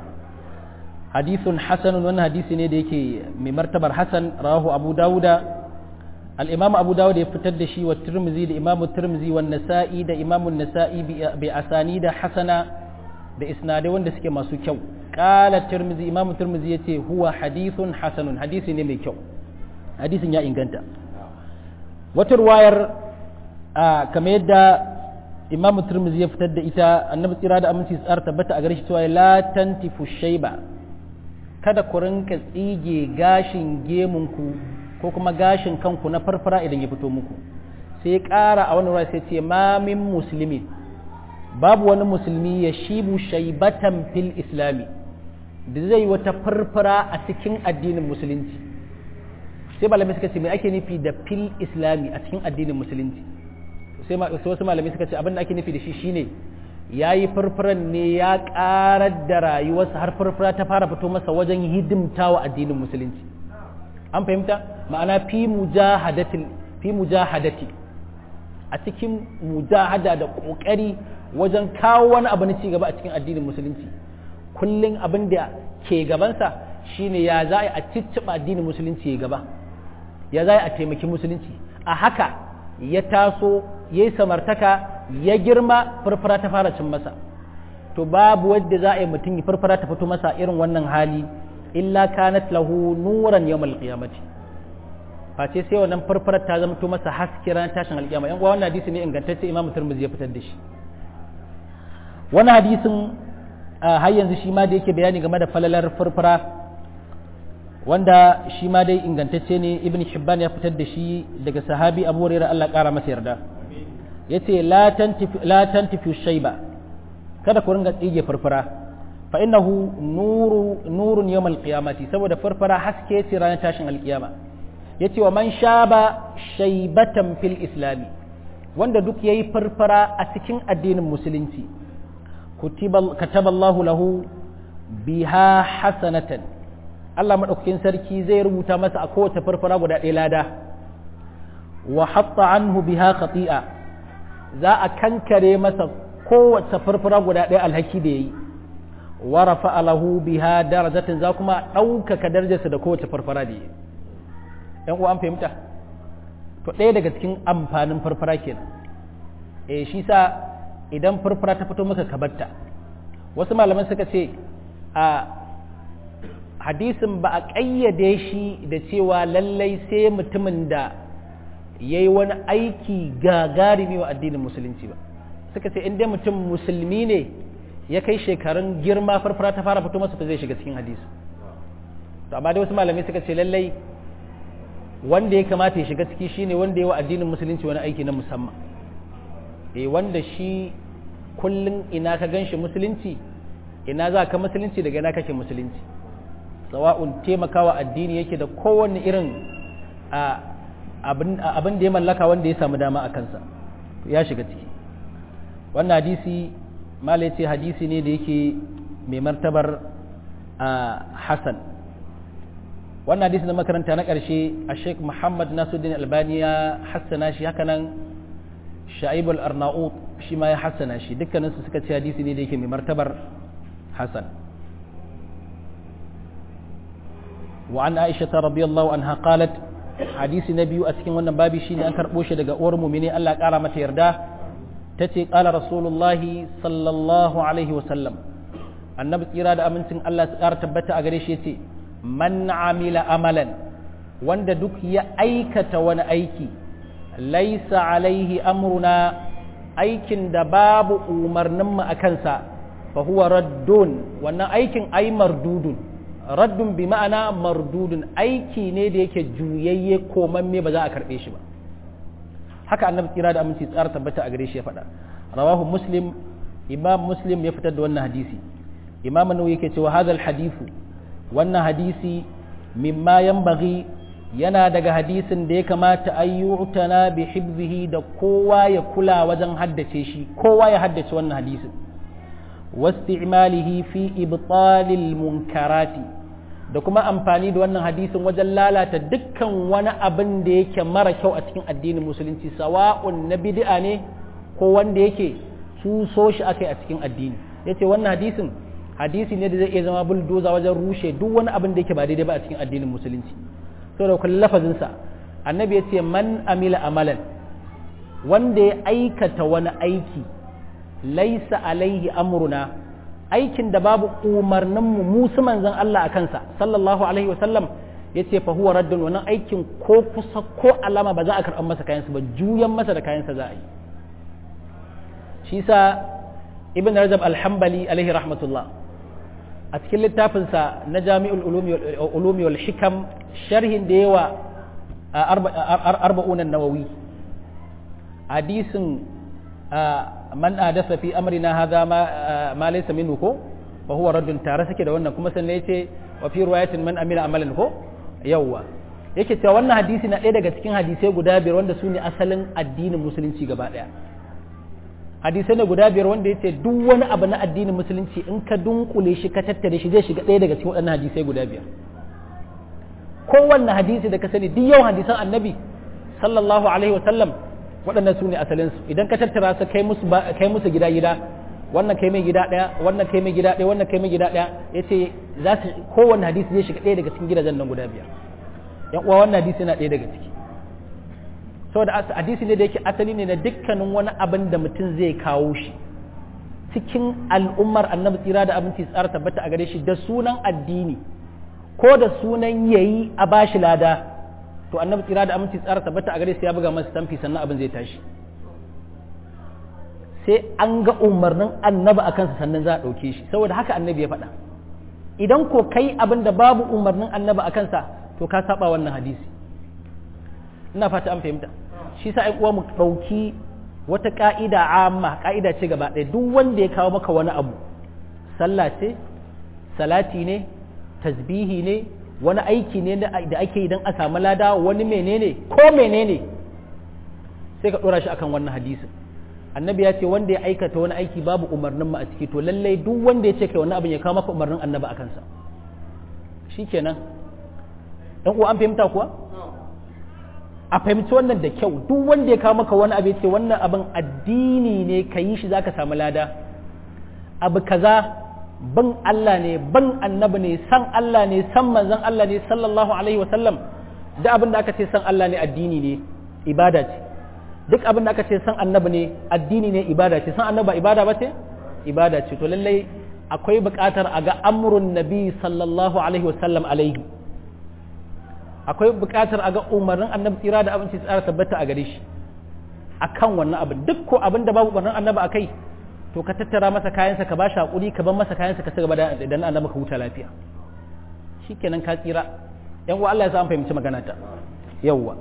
hadithun hasanun wannan hadisi ne da yake mai martabar hasan rawahu abu dawuda al-imam abu dawud ya fitar da shi wa tirmizi da imam tirmizi wa nasa'i da imam nasa'i bi asani da hasana da isnadai wanda suke masu kyau qala tirmizi imam tirmizi yace huwa hadithun hasanun hadisi ne mai kyau hadisin ya inganta wata ruwayar kamar yadda imam turmizi ya fitar da ita annabi tsira da aminci tsar tabbata a gare shi cewa la tantifu shayba kada ku rinka tsige gashin gemunku ko kuma gashin kanku na farfara idan ya fito muku sai ƙara a wani ruwa sai ce ma min musulmi babu wani musulmi ya shibu shaibatan fil islami da zai wata farfara a cikin addinin musulunci sai malamai suka ce mai ake nufi da fil islami a cikin addinin musulunci sai wasu malamai suka ce abin da ake nufi da shi shine ya yi farfaran ne ya karar da rayuwarsa har farfara ta fara fito masa wajen hidimta wa addinin musulunci an fahimta ma'ana fi mujahadatin fi mujahadati a cikin mujahada da kokari wajen kawo wani abu na cigaba a cikin addinin musulunci kullum abin da ke gabansa shine ya za a cicciɓa addinin musulunci ya gaba ya za a taimaki musulunci a haka ya taso ya yi samartaka ya girma farfara ta fara cin masa to babu wadda za a yi mutum ya farfara ta fito masa irin wannan hali illa kanat lahu nuran yawmal qiyamati face sai wannan farfara ta zama to masa haske ran tashin alƙiyama yan uwa wannan hadisi ne ingantacce imamu turmuzi ya fitar da shi wannan hadisin har yanzu shi ma da yake bayani game da falalar farfara wanda shi ma dai ingantacce ne ibn hibban ya fitar da shi daga sahabi abu hurairah Allah kara masa yarda yace la tantifi la tantifi shayba kada ku ringa tsige farfara fa innahu nuru nurun yawmal qiyamati saboda farfara haske ce ranar tashin alkiyama yace wa man shaba shaybatan fil islami wanda duk yayi farfara a cikin addinin musulunci kataballahu lahu biha hasanatan Allah maɗaukakin sarki zai rubuta masa a kowace farfara guda ɗaya lada wa hatta anhu biha khati'a za a kankare masa kowace farfara guda ɗaya alhaki da yayi wa rafa'a lahu biha darajatin za kuma ɗaukaka darajarsa da kowace farfara da yayi ɗan uwa an fahimta to ɗaya daga cikin amfanin farfara kenan eh shi sa idan farfara ta fito maka kabarta wasu malaman suka ce a hadisin ba a ƙayyade shi da cewa lallai sai mutumin da ya yi wani aiki gagarumi wa addinin musulunci ba suka ce inda mutum musulmi ne ya kai shekarun girma farfara ta fara fito masa zai shiga cikin hadisi to amma dai wasu malamai suka ce lallai wanda ya kamata ya shiga ciki shine wanda ya wa addinin musulunci wani aiki na musamman eh wanda shi kullum ina ka ganshi musulunci ina za ka musulunci daga ina kake musulunci sawa'un taimakawa addini yake da kowanne irin abin da ya mallaka wanda ya samu dama a kansa ya shiga ciki wannan hadisi mala ce hadisi ne da yake mai martabar hassan wannan hadisi na makaranta na ƙarshe a sheik muhammad nasuddin albani ya hassana shi hakanan sha'ibul arnaut shi ma ya hassana shi dukkaninsu suka ce hadisi ne da yake mai martabar hassan وعن عائشة رضي الله عنها قالت حديث نبي أسكن وانا بابي شيني أنكر بوشة دقا أور مؤمني ألا قال متى يردا tace qala rasulullahi sallallahu alaihi wasallam annabi tsira da amincin Allah su ƙara tabbata a gare shi yace man amila amalan wanda duk ya aikata wani aiki laisa alaihi amruna aikin da babu umarninmu a kansa fa huwa raddun wannan aikin ai mardudun raddun bi ma'ana mardudun aiki ne da yake juyayye komamme ba za a karɓe shi ba haka annabi tsira da aminci tsara tabbata a gare shi ya faɗa rawahu muslim imam muslim ya fitar da wannan hadisi imam nawawi yake cewa hadal hadithu wannan hadisi mimma yanbaghi yana daga hadisin da ya kamata ayyutana bi hibzihi da kowa ya kula wajen haddace shi kowa ya haddace wannan hadisin wasti'malihi fi ibtalil munkarati da kuma amfani da wannan hadisin wajen lalata dukkan wani abin da yake mara kyau a cikin addinin musulunci sawa'un na bid'a ne ko wanda yake tuso shi akai a cikin addini yace wannan hadisin hadisi ne da zai iya zama buldoza wajen rushe duk wani abin da yake ba daidai ba a cikin addinin musulunci saboda kullum lafazinsa annabi ya ce man amila amalan wanda ya aikata wani aiki laisa alaihi amruna aikin da babu umarninmu musu manzon Allah a kansa sallallahu alaihi wasallam ya ce fa huwa raddun wannan aikin ko kusa ko alama ba za a karɓar masa kayansa ba juyan masa da kayansa za a yi shi sa ibn rajab alhambali alaihi rahmatullah a cikin littafinsa na jami'ul ulumi wal hikam sharhin da yawa arba'unan nawawi hadisin man adasa fi amrina hadha ma laysa minhu ko fa huwa raddun tare suke da wannan kuma sannan yace wa fi riwayatin man amila amalan ko yawa yake cewa wannan hadisi na ɗaya daga cikin hadisai guda biyar wanda su ne asalin addinin musulunci gaba ɗaya hadisai ne guda biyar wanda yace duk wani abu na addinin musulunci in ka dunkule shi ka tattare shi zai shiga ɗaya daga cikin waɗannan hadisai guda biyar kowanne hadisi da ka sani duk yawan hadisan annabi sallallahu alaihi wasallam waɗannan su ne asalinsu idan ka tattara su kai musu kai musu gida gida wannan kai mai gida ɗaya wannan kai mai gida ɗaya wannan kai mai gida ɗaya yace za su kowanne hadisi zai shiga ɗaya daga cikin gidajen nan guda biyar yan uwa wannan hadisi yana ɗaya daga ciki saboda hadisi ne da yake asali ne na dukkanin wani abin da mutum zai kawo shi cikin al'ummar annabi tsira da abinci tsara tabbata a gare shi da sunan addini ko da sunan yayi a bashi lada to annabi tsira da aminci tsara tabbata a gare shi ya buga masa tamfi sannan abin zai tashi sai an ga umarnin annabi a kansa sannan za a ɗauke shi saboda haka annabi ya faɗa idan ko kai abin da babu umarnin annabi a kansa to ka saba wannan hadisi ina fata an fahimta shi sa ai uwa mu ɗauki wata ka'ida amma ka'ida ce gaba ɗaya duk wanda ya kawo maka wani abu sallah ce salati ne tasbihi ne wani aiki ne da ake yi don a samu lada wani menene ko menene sai ka ɗora shi akan wannan hadisin annabi ya ce wanda ya aikata wani aiki babu umarnin mu a ciki to lallai duk wanda ya ce kai wani abin ya kawo maka umarnin annabi a kansa shikenan dan uwa an fahimta kuwa a fahimci wannan da kyau duk wanda ya kawo maka wani abu ya ce wannan abin addini ne ka yi shi zaka samu lada abu kaza ban Allah ne ban annabi ne san Allah ne san manzon Allah ne sallallahu alaihi wa sallam da abin da aka ce san Allah ne addini ne ibada ce duk abin da aka ce san annabi ne addini ne ibada ce san annabi ba ibada ba ce ibada ce to lallai akwai buƙatar a ga amrun nabi sallallahu alaihi wa sallam alaihi akwai buƙatar a ga umarnin annabi tsira da abinci tsara tabbata a gare shi akan wannan abin duk ko abin da babu umarnin annabi a kai to ka tattara masa kayansa ka ba shi haƙuri ka bar masa kayansa ka ci gaba da dan annabi ka huta lafiya shikenan ka tsira yan uwa Allah ya sa an fahimci magana ta yawwa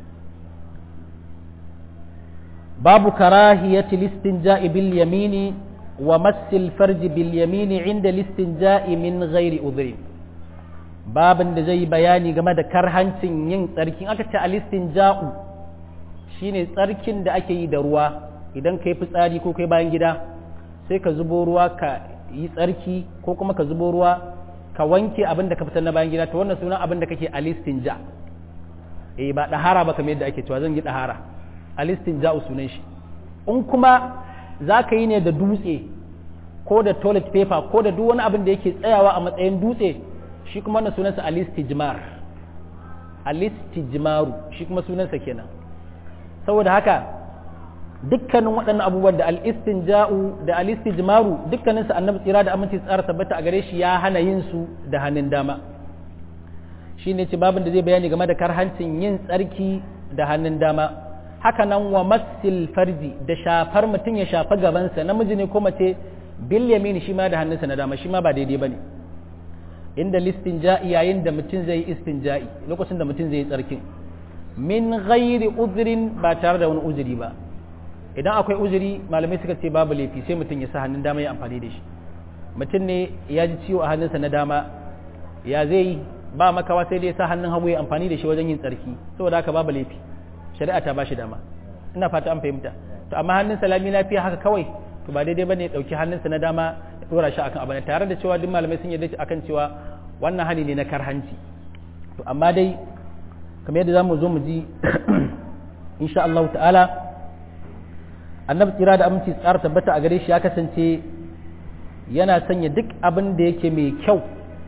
babu karahiyati listinja'i bil yamini wa massil farji bil yamini inda listinja'i min ghairi udhri babin da zai bayani game da karhancin yin tsarkin aka ce alistinja'u shine tsarkin da ake yi da ruwa idan kai fitsari ko kai bayan gida sai ka zubo ruwa ka yi tsarki ko kuma ka zubo ruwa ka wanke abin da ka fitar na bayan gida to wannan sunan abin da kake alistinja eh ba dahara ba kamar yadda ake cewa zan yi dahara alistinja sunan shi in kuma za ka yi ne da dutse ko da toilet paper ko da duk wani abin da yake tsayawa a matsayin dutse shi kuma wannan sunansa alistijmar alistijmaru shi kuma sunansa kenan saboda haka dukkanin waɗannan abubuwan da al-istinja'u da al-istijmaru dukkaninsu annabi tsira da aminci tsara tabbata a gare shi ya hana yin su da hannun dama shine ce babin da zai bayani game da karhancin yin tsarki da hannun dama haka nan wa masil farji da shafar mutum ya shafa gabansa namiji ne ko mace bil yamini shi ma da hannunsa na dama shi ma ba daidai bane inda listinja'i yayin da mutum zai yi istinja'i lokacin da mutum zai yi tsarkin min ghairi uzrin ba tare da wani uzuri ba idan akwai uzuri malamai suka ce babu laifi sai mutum ya sa hannun dama ya amfani da shi mutum ne ya ji ciwo a hannunsa na dama ya zai ba makawa sai dai ya sa hannun hagu ya amfani da shi wajen yin tsarki saboda haka babu laifi shari'a ta bashi dama ina fata an fahimta to amma hannun salami lafiya haka kawai to ba daidai bane ya dauki hannunsa na dama ya dora shi akan abin tare da cewa duk malamai sun yarda akan cewa wannan hali ne na karhanci to amma dai kamar yadda zamu zo mu ji insha Allah ta'ala annabi tsira da aminci tsara tabbata a gare shi ya kasance yana sanya duk abin da yake mai kyau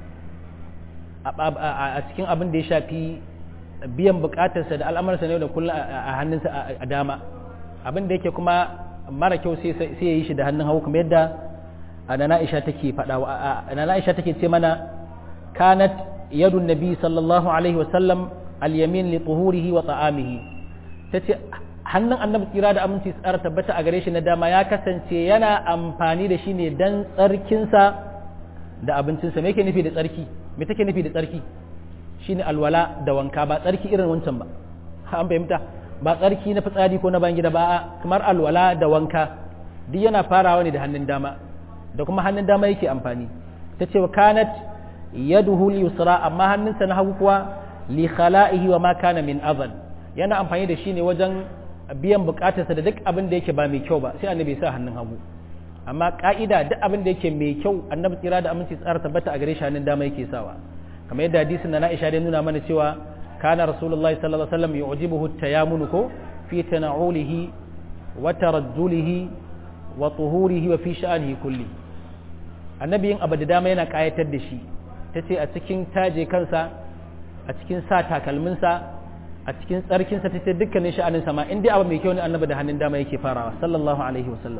a cikin abin da ya shafi biyan bukatarsa da al'amarsa ne da kullum a hannunsa a dama abin da yake kuma mara kyau sai ya yi shi da hannun hagu kuma yadda anana Aisha take faɗa anana Aisha take ce mana kanat yadun nabi sallallahu alaihi wasallam al-yamin li tuhurihi wa ta'amihi tace hannun annabi tsira da aminci tsara tabbata a gare shi na dama ya kasance yana amfani da shi ne dan tsarkinsa da abincinsa me yake nufi da tsarki me take nufi da tsarki shine alwala da wanka ba tsarki irin wancan ba an fahimta ba tsarki na fitsari ko na bayan gida ba kamar alwala da wanka duk yana farawa ne da hannun dama da kuma hannun dama yake amfani ta ce wa kanat yaduhu yusra amma hannunsa na hagu kuwa li khala'ihi wa ma kana min azan yana amfani da shi ne wajen biyan bukatarsa da duk abin da yake ba mai kyau ba sai annabi ya sa hannun hagu amma ka'ida duk abin da yake mai kyau annabi tsira da aminci tsara tabbata a gare shi hannun dama yake sawa kamar yadda hadisin na Aisha dai nuna mana cewa kana rasulullahi sallallahu alaihi wasallam yu'jibuhu at-tayammunu ko fi tana'ulihi wa tarajjulihi wa tuhurihi wa fi sha'anihi kulli annabi yin abu da dama yana kayatar da shi tace a cikin taje kansa a cikin sa takalminsa a cikin tsarkinsa tace dukkanin sha'anin sama in dai abu mai kyau ne annabi da hannun dama yake farawa sallallahu alaihi wasallam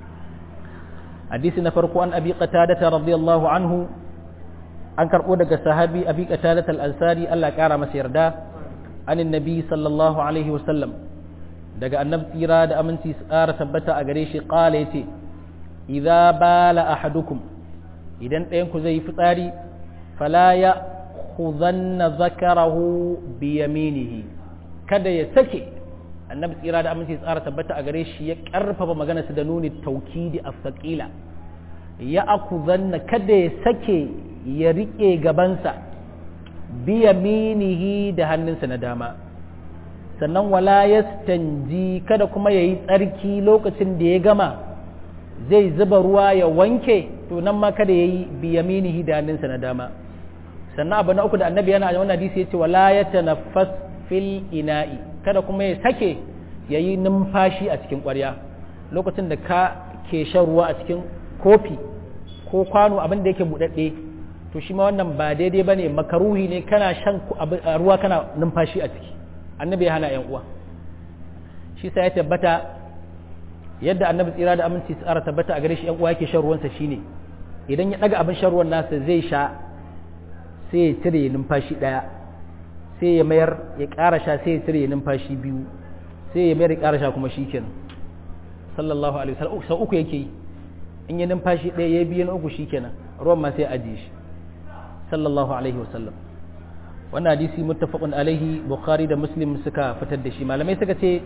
hadisi na farko an abi qatada radiyallahu anhu an karɓo daga sahabi abi qatadat al-ansari Allah ƙara masa yarda anin nabi sallallahu alaihi wasallam daga annabi tsira da aminci tsara tabbata a gare shi qala yace idza bala ahadukum idan ɗayan ku zai yi fitsari fala ya khuzanna zakarahu bi yaminihi kada ya sake annabi tsira da aminci tsara tabbata a gare shi ya karfafa magana su da nuni taukidi as-saqila ya akuzanna kada ya sake ya riƙe gabansa biya minihi da hannunsa na dama sannan wala ya stanji kada kuma ya yi tsarki lokacin da ya gama zai zuba ruwa ya wanke to nan ma kada ya yi biya minihi da hannunsa na dama sannan abu na uku da annabi yana a wannan hadisi ya ce wala ya tanaffas fil ina'i kada kuma ya sake ya yi numfashi a cikin ƙwarya lokacin da ka ke shan ruwa a cikin kofi ko kwano abin da yake buɗaɗɗe to shi ma wannan ba daidai ba ne makaruhi ne kana shan ruwa kana numfashi a ciki annabi ya hana 'yan uwa shi sa ya tabbata yadda annabi tsira da aminci tsara tabbata a gare shi 'yan uwa yake shan ruwansa shine idan ya ɗaga abin shan ruwan nasa zai sha sai ya cire numfashi ɗaya sai ya mayar ya ƙara sha sai ya cire numfashi biyu sai ya mayar ya ƙara sha kuma shi kenan sallallahu alaihi wasallam sau uku yake yi in yi numfashi ɗaya ya biyu na uku shi kenan ruwan ma sai ajiye shi sallallahu alaihi wasallam wannan hadisi muttafaqun alaihi bukhari da muslim suka fitar da shi malamai suka ce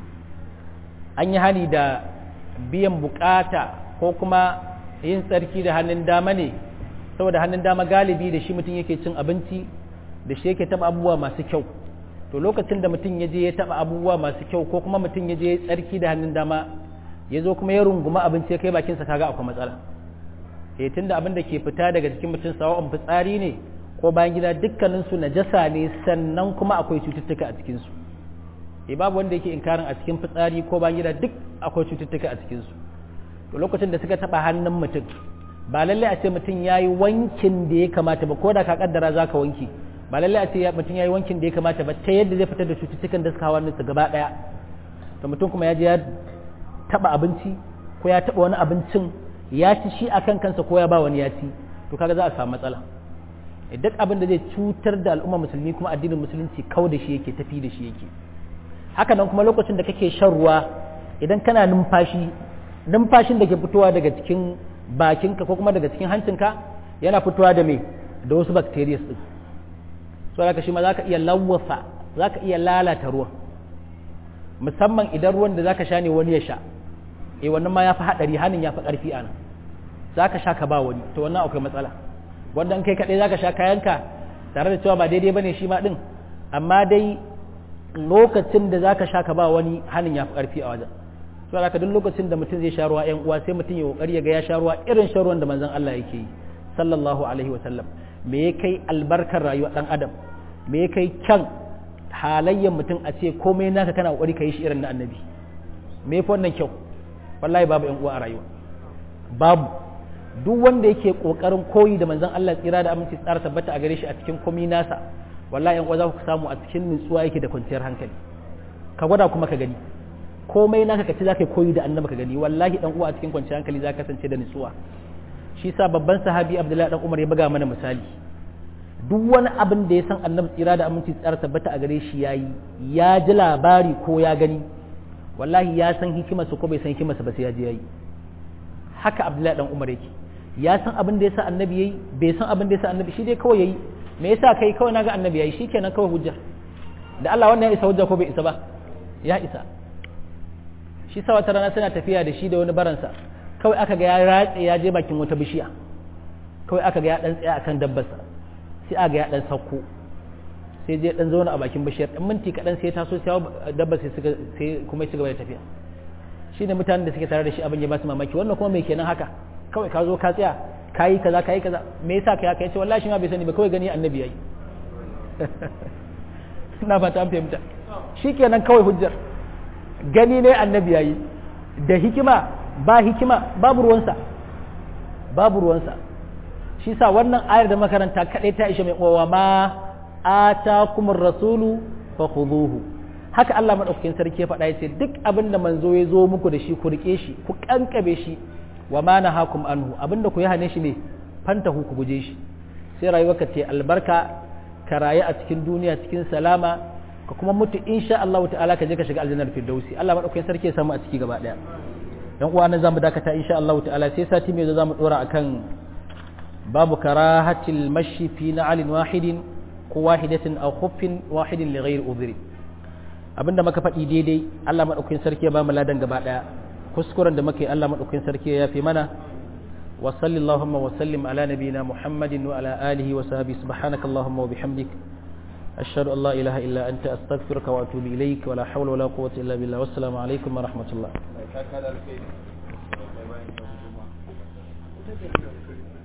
an yi hani da biyan bukata ko kuma yin tsarki da hannun dama ne saboda hannun dama galibi da shi mutum yake cin abinci da shi yake taba abubuwa masu kyau to lokacin da mutum ya je ya taba abubuwa masu kyau ko kuma mutum ya je tsarki da hannun dama ya zo kuma ya runguma abinci ya kai bakinsa kaga akwai matsala eh tunda abin da ke fita daga jikin mutum sawa'un fitsari ne ko bayan gida dukkanin su najasa ne sannan kuma akwai cututtuka a cikin su eh babu wanda yake inkarin a cikin fitsari ko bayan gida duk akwai cututtuka a cikin su to lokacin da suka taba hannun mutum ba lalle a ce mutum yayi wankin da ya kamata ba ko da ka kaddara zaka wanki ba lalle a ce mutum yayi wankin da ya kamata ba ta yadda zai fitar da cututtukan da suka hawa su gaba daya to mutum kuma ya je ya taba abinci ko ya taba wani abincin ya ci shi akan kansa ko ya ba wani ya ci to kaga za a samu matsala duk abin da zai cutar da al'umma musulmi kuma addinin musulunci kau da shi yake tafi da shi yake haka nan kuma lokacin da kake shan ruwa idan kana numfashi numfashin da ke fitowa daga cikin bakinka ko kuma daga cikin hancinka yana fitowa da me da wasu bacteria din so haka shi ma zaka iya lawwasa zaka iya lalata ruwan musamman idan ruwan da zaka sha ne wani ya sha eh wannan ma yafi hadari hanin yafi karfi ana zaka sha ka ba wani to wannan akwai matsala wanda in kai kadai zaka sha kayanka tare da cewa ba daidai bane shi ma din amma dai lokacin da zaka sha ka ba wani hanin yafi karfi a wajen so haka duk lokacin da mutum zai sha ruwa ƴan uwa sai mutum ya kokari ya ga ya sha ruwa irin shan ruwan da manzon Allah yake yi sallallahu alaihi wa sallam me ya kai albarkar rayuwar dan adam me ya kai kyan halayyar mutum a ce komai naka kana kokari ka yi shi irin na annabi me fa wannan kyau wallahi babu yan uwa a rayuwa babu duk wanda yake kokarin koyi da manzon Allah tsira da aminci tsara tabbata a gare shi a cikin komai nasa wallahi yan uwa za ku samu a cikin nutsuwa yake da kwanciyar hankali ka gwada kuma ka gani komai naka ka ci za ka koyi da annabi ka gani wallahi dan uwa a cikin kwanciyar hankali za ka kasance da nutsuwa shi sa babban sahabi abdullahi dan umar ya buga mana misali duk wani abin da ya san annabi tsira da aminci tsara tabbata a gare shi yayi ya ji labari ko ya gani wallahi ya san hikimarsa ko bai san hikimarsa ba sai ya je yayi haka abdullahi dan umar yake ya san abin da ya sa annabi yayi bai san abin da ya sa annabi shi dai kawai yayi me yasa kai kawai naga annabi yayi shikenan kawai hujja da Allah wannan ya isa hujja ko bai isa ba ya isa shi sa wata rana suna tafiya da shi da wani baransa kawai aka ga ya ratse ya je bakin wata bishiya kawai aka ga ya dan tsaya akan dabbarsa sai aka ga ya dan sauko sai je dan zauna a bakin bishiyar dan minti kadan sai taso sai dabbar sai suka sai kuma ya cigaba da tafiya shine mutanen da suke tare da shi abin ya ba su mamaki wannan kuma me kenan haka kawai ka zo ka tsaya kayi kaza kayi kaza me yasa kai haka yace wallahi shi ma bai sani ba kawai gani annabi yayi ina ba ta fahimta shikenan kawai hujjar gani ne annabi yayi da hikima ba hikima babu ruwansa babu ruwansa shi sa wannan ayar da makaranta kadai ta ishe mai uwa ma atakumur rasulu fa khuduhu haka Allah madaukakin sarki ya faɗa yace duk abin da manzo ya zo muku da shi ku rike shi ku kankabe shi wa ma nahakum anhu abinda ku yi hane shi ne fantahu ku guje shi sai rayuwarka ce albarka ka rayu a cikin duniya cikin salama ka kuma mutu insha Allah ta'ala ka je ka shiga aljannar firdausi Allah madaukakin sarki ya samu a ciki gaba daya dan uwa nan zamu dakata insha Allah ta'ala sai sati mai zo zamu dora akan babu karahatil mashi fi na'alin wahidin ko wahidatin aw khuffin wahidin li ghairi udhri abinda muka faɗi daidai Allah madaukakin sarki ya ba mu ladan gaba daya kuskuren da muke Allah madaukakin sarki ya yafi mana wa sallallahu wa sallim ala nabiyyina muhammadin wa ala alihi wa sahbihi subhanakallahumma wa bihamdik أشهد أن لا إله إلا أنت أستغفرك وأتوب إليك ولا حول ولا قوة إلا بالله والسلام عليكم ورحمة الله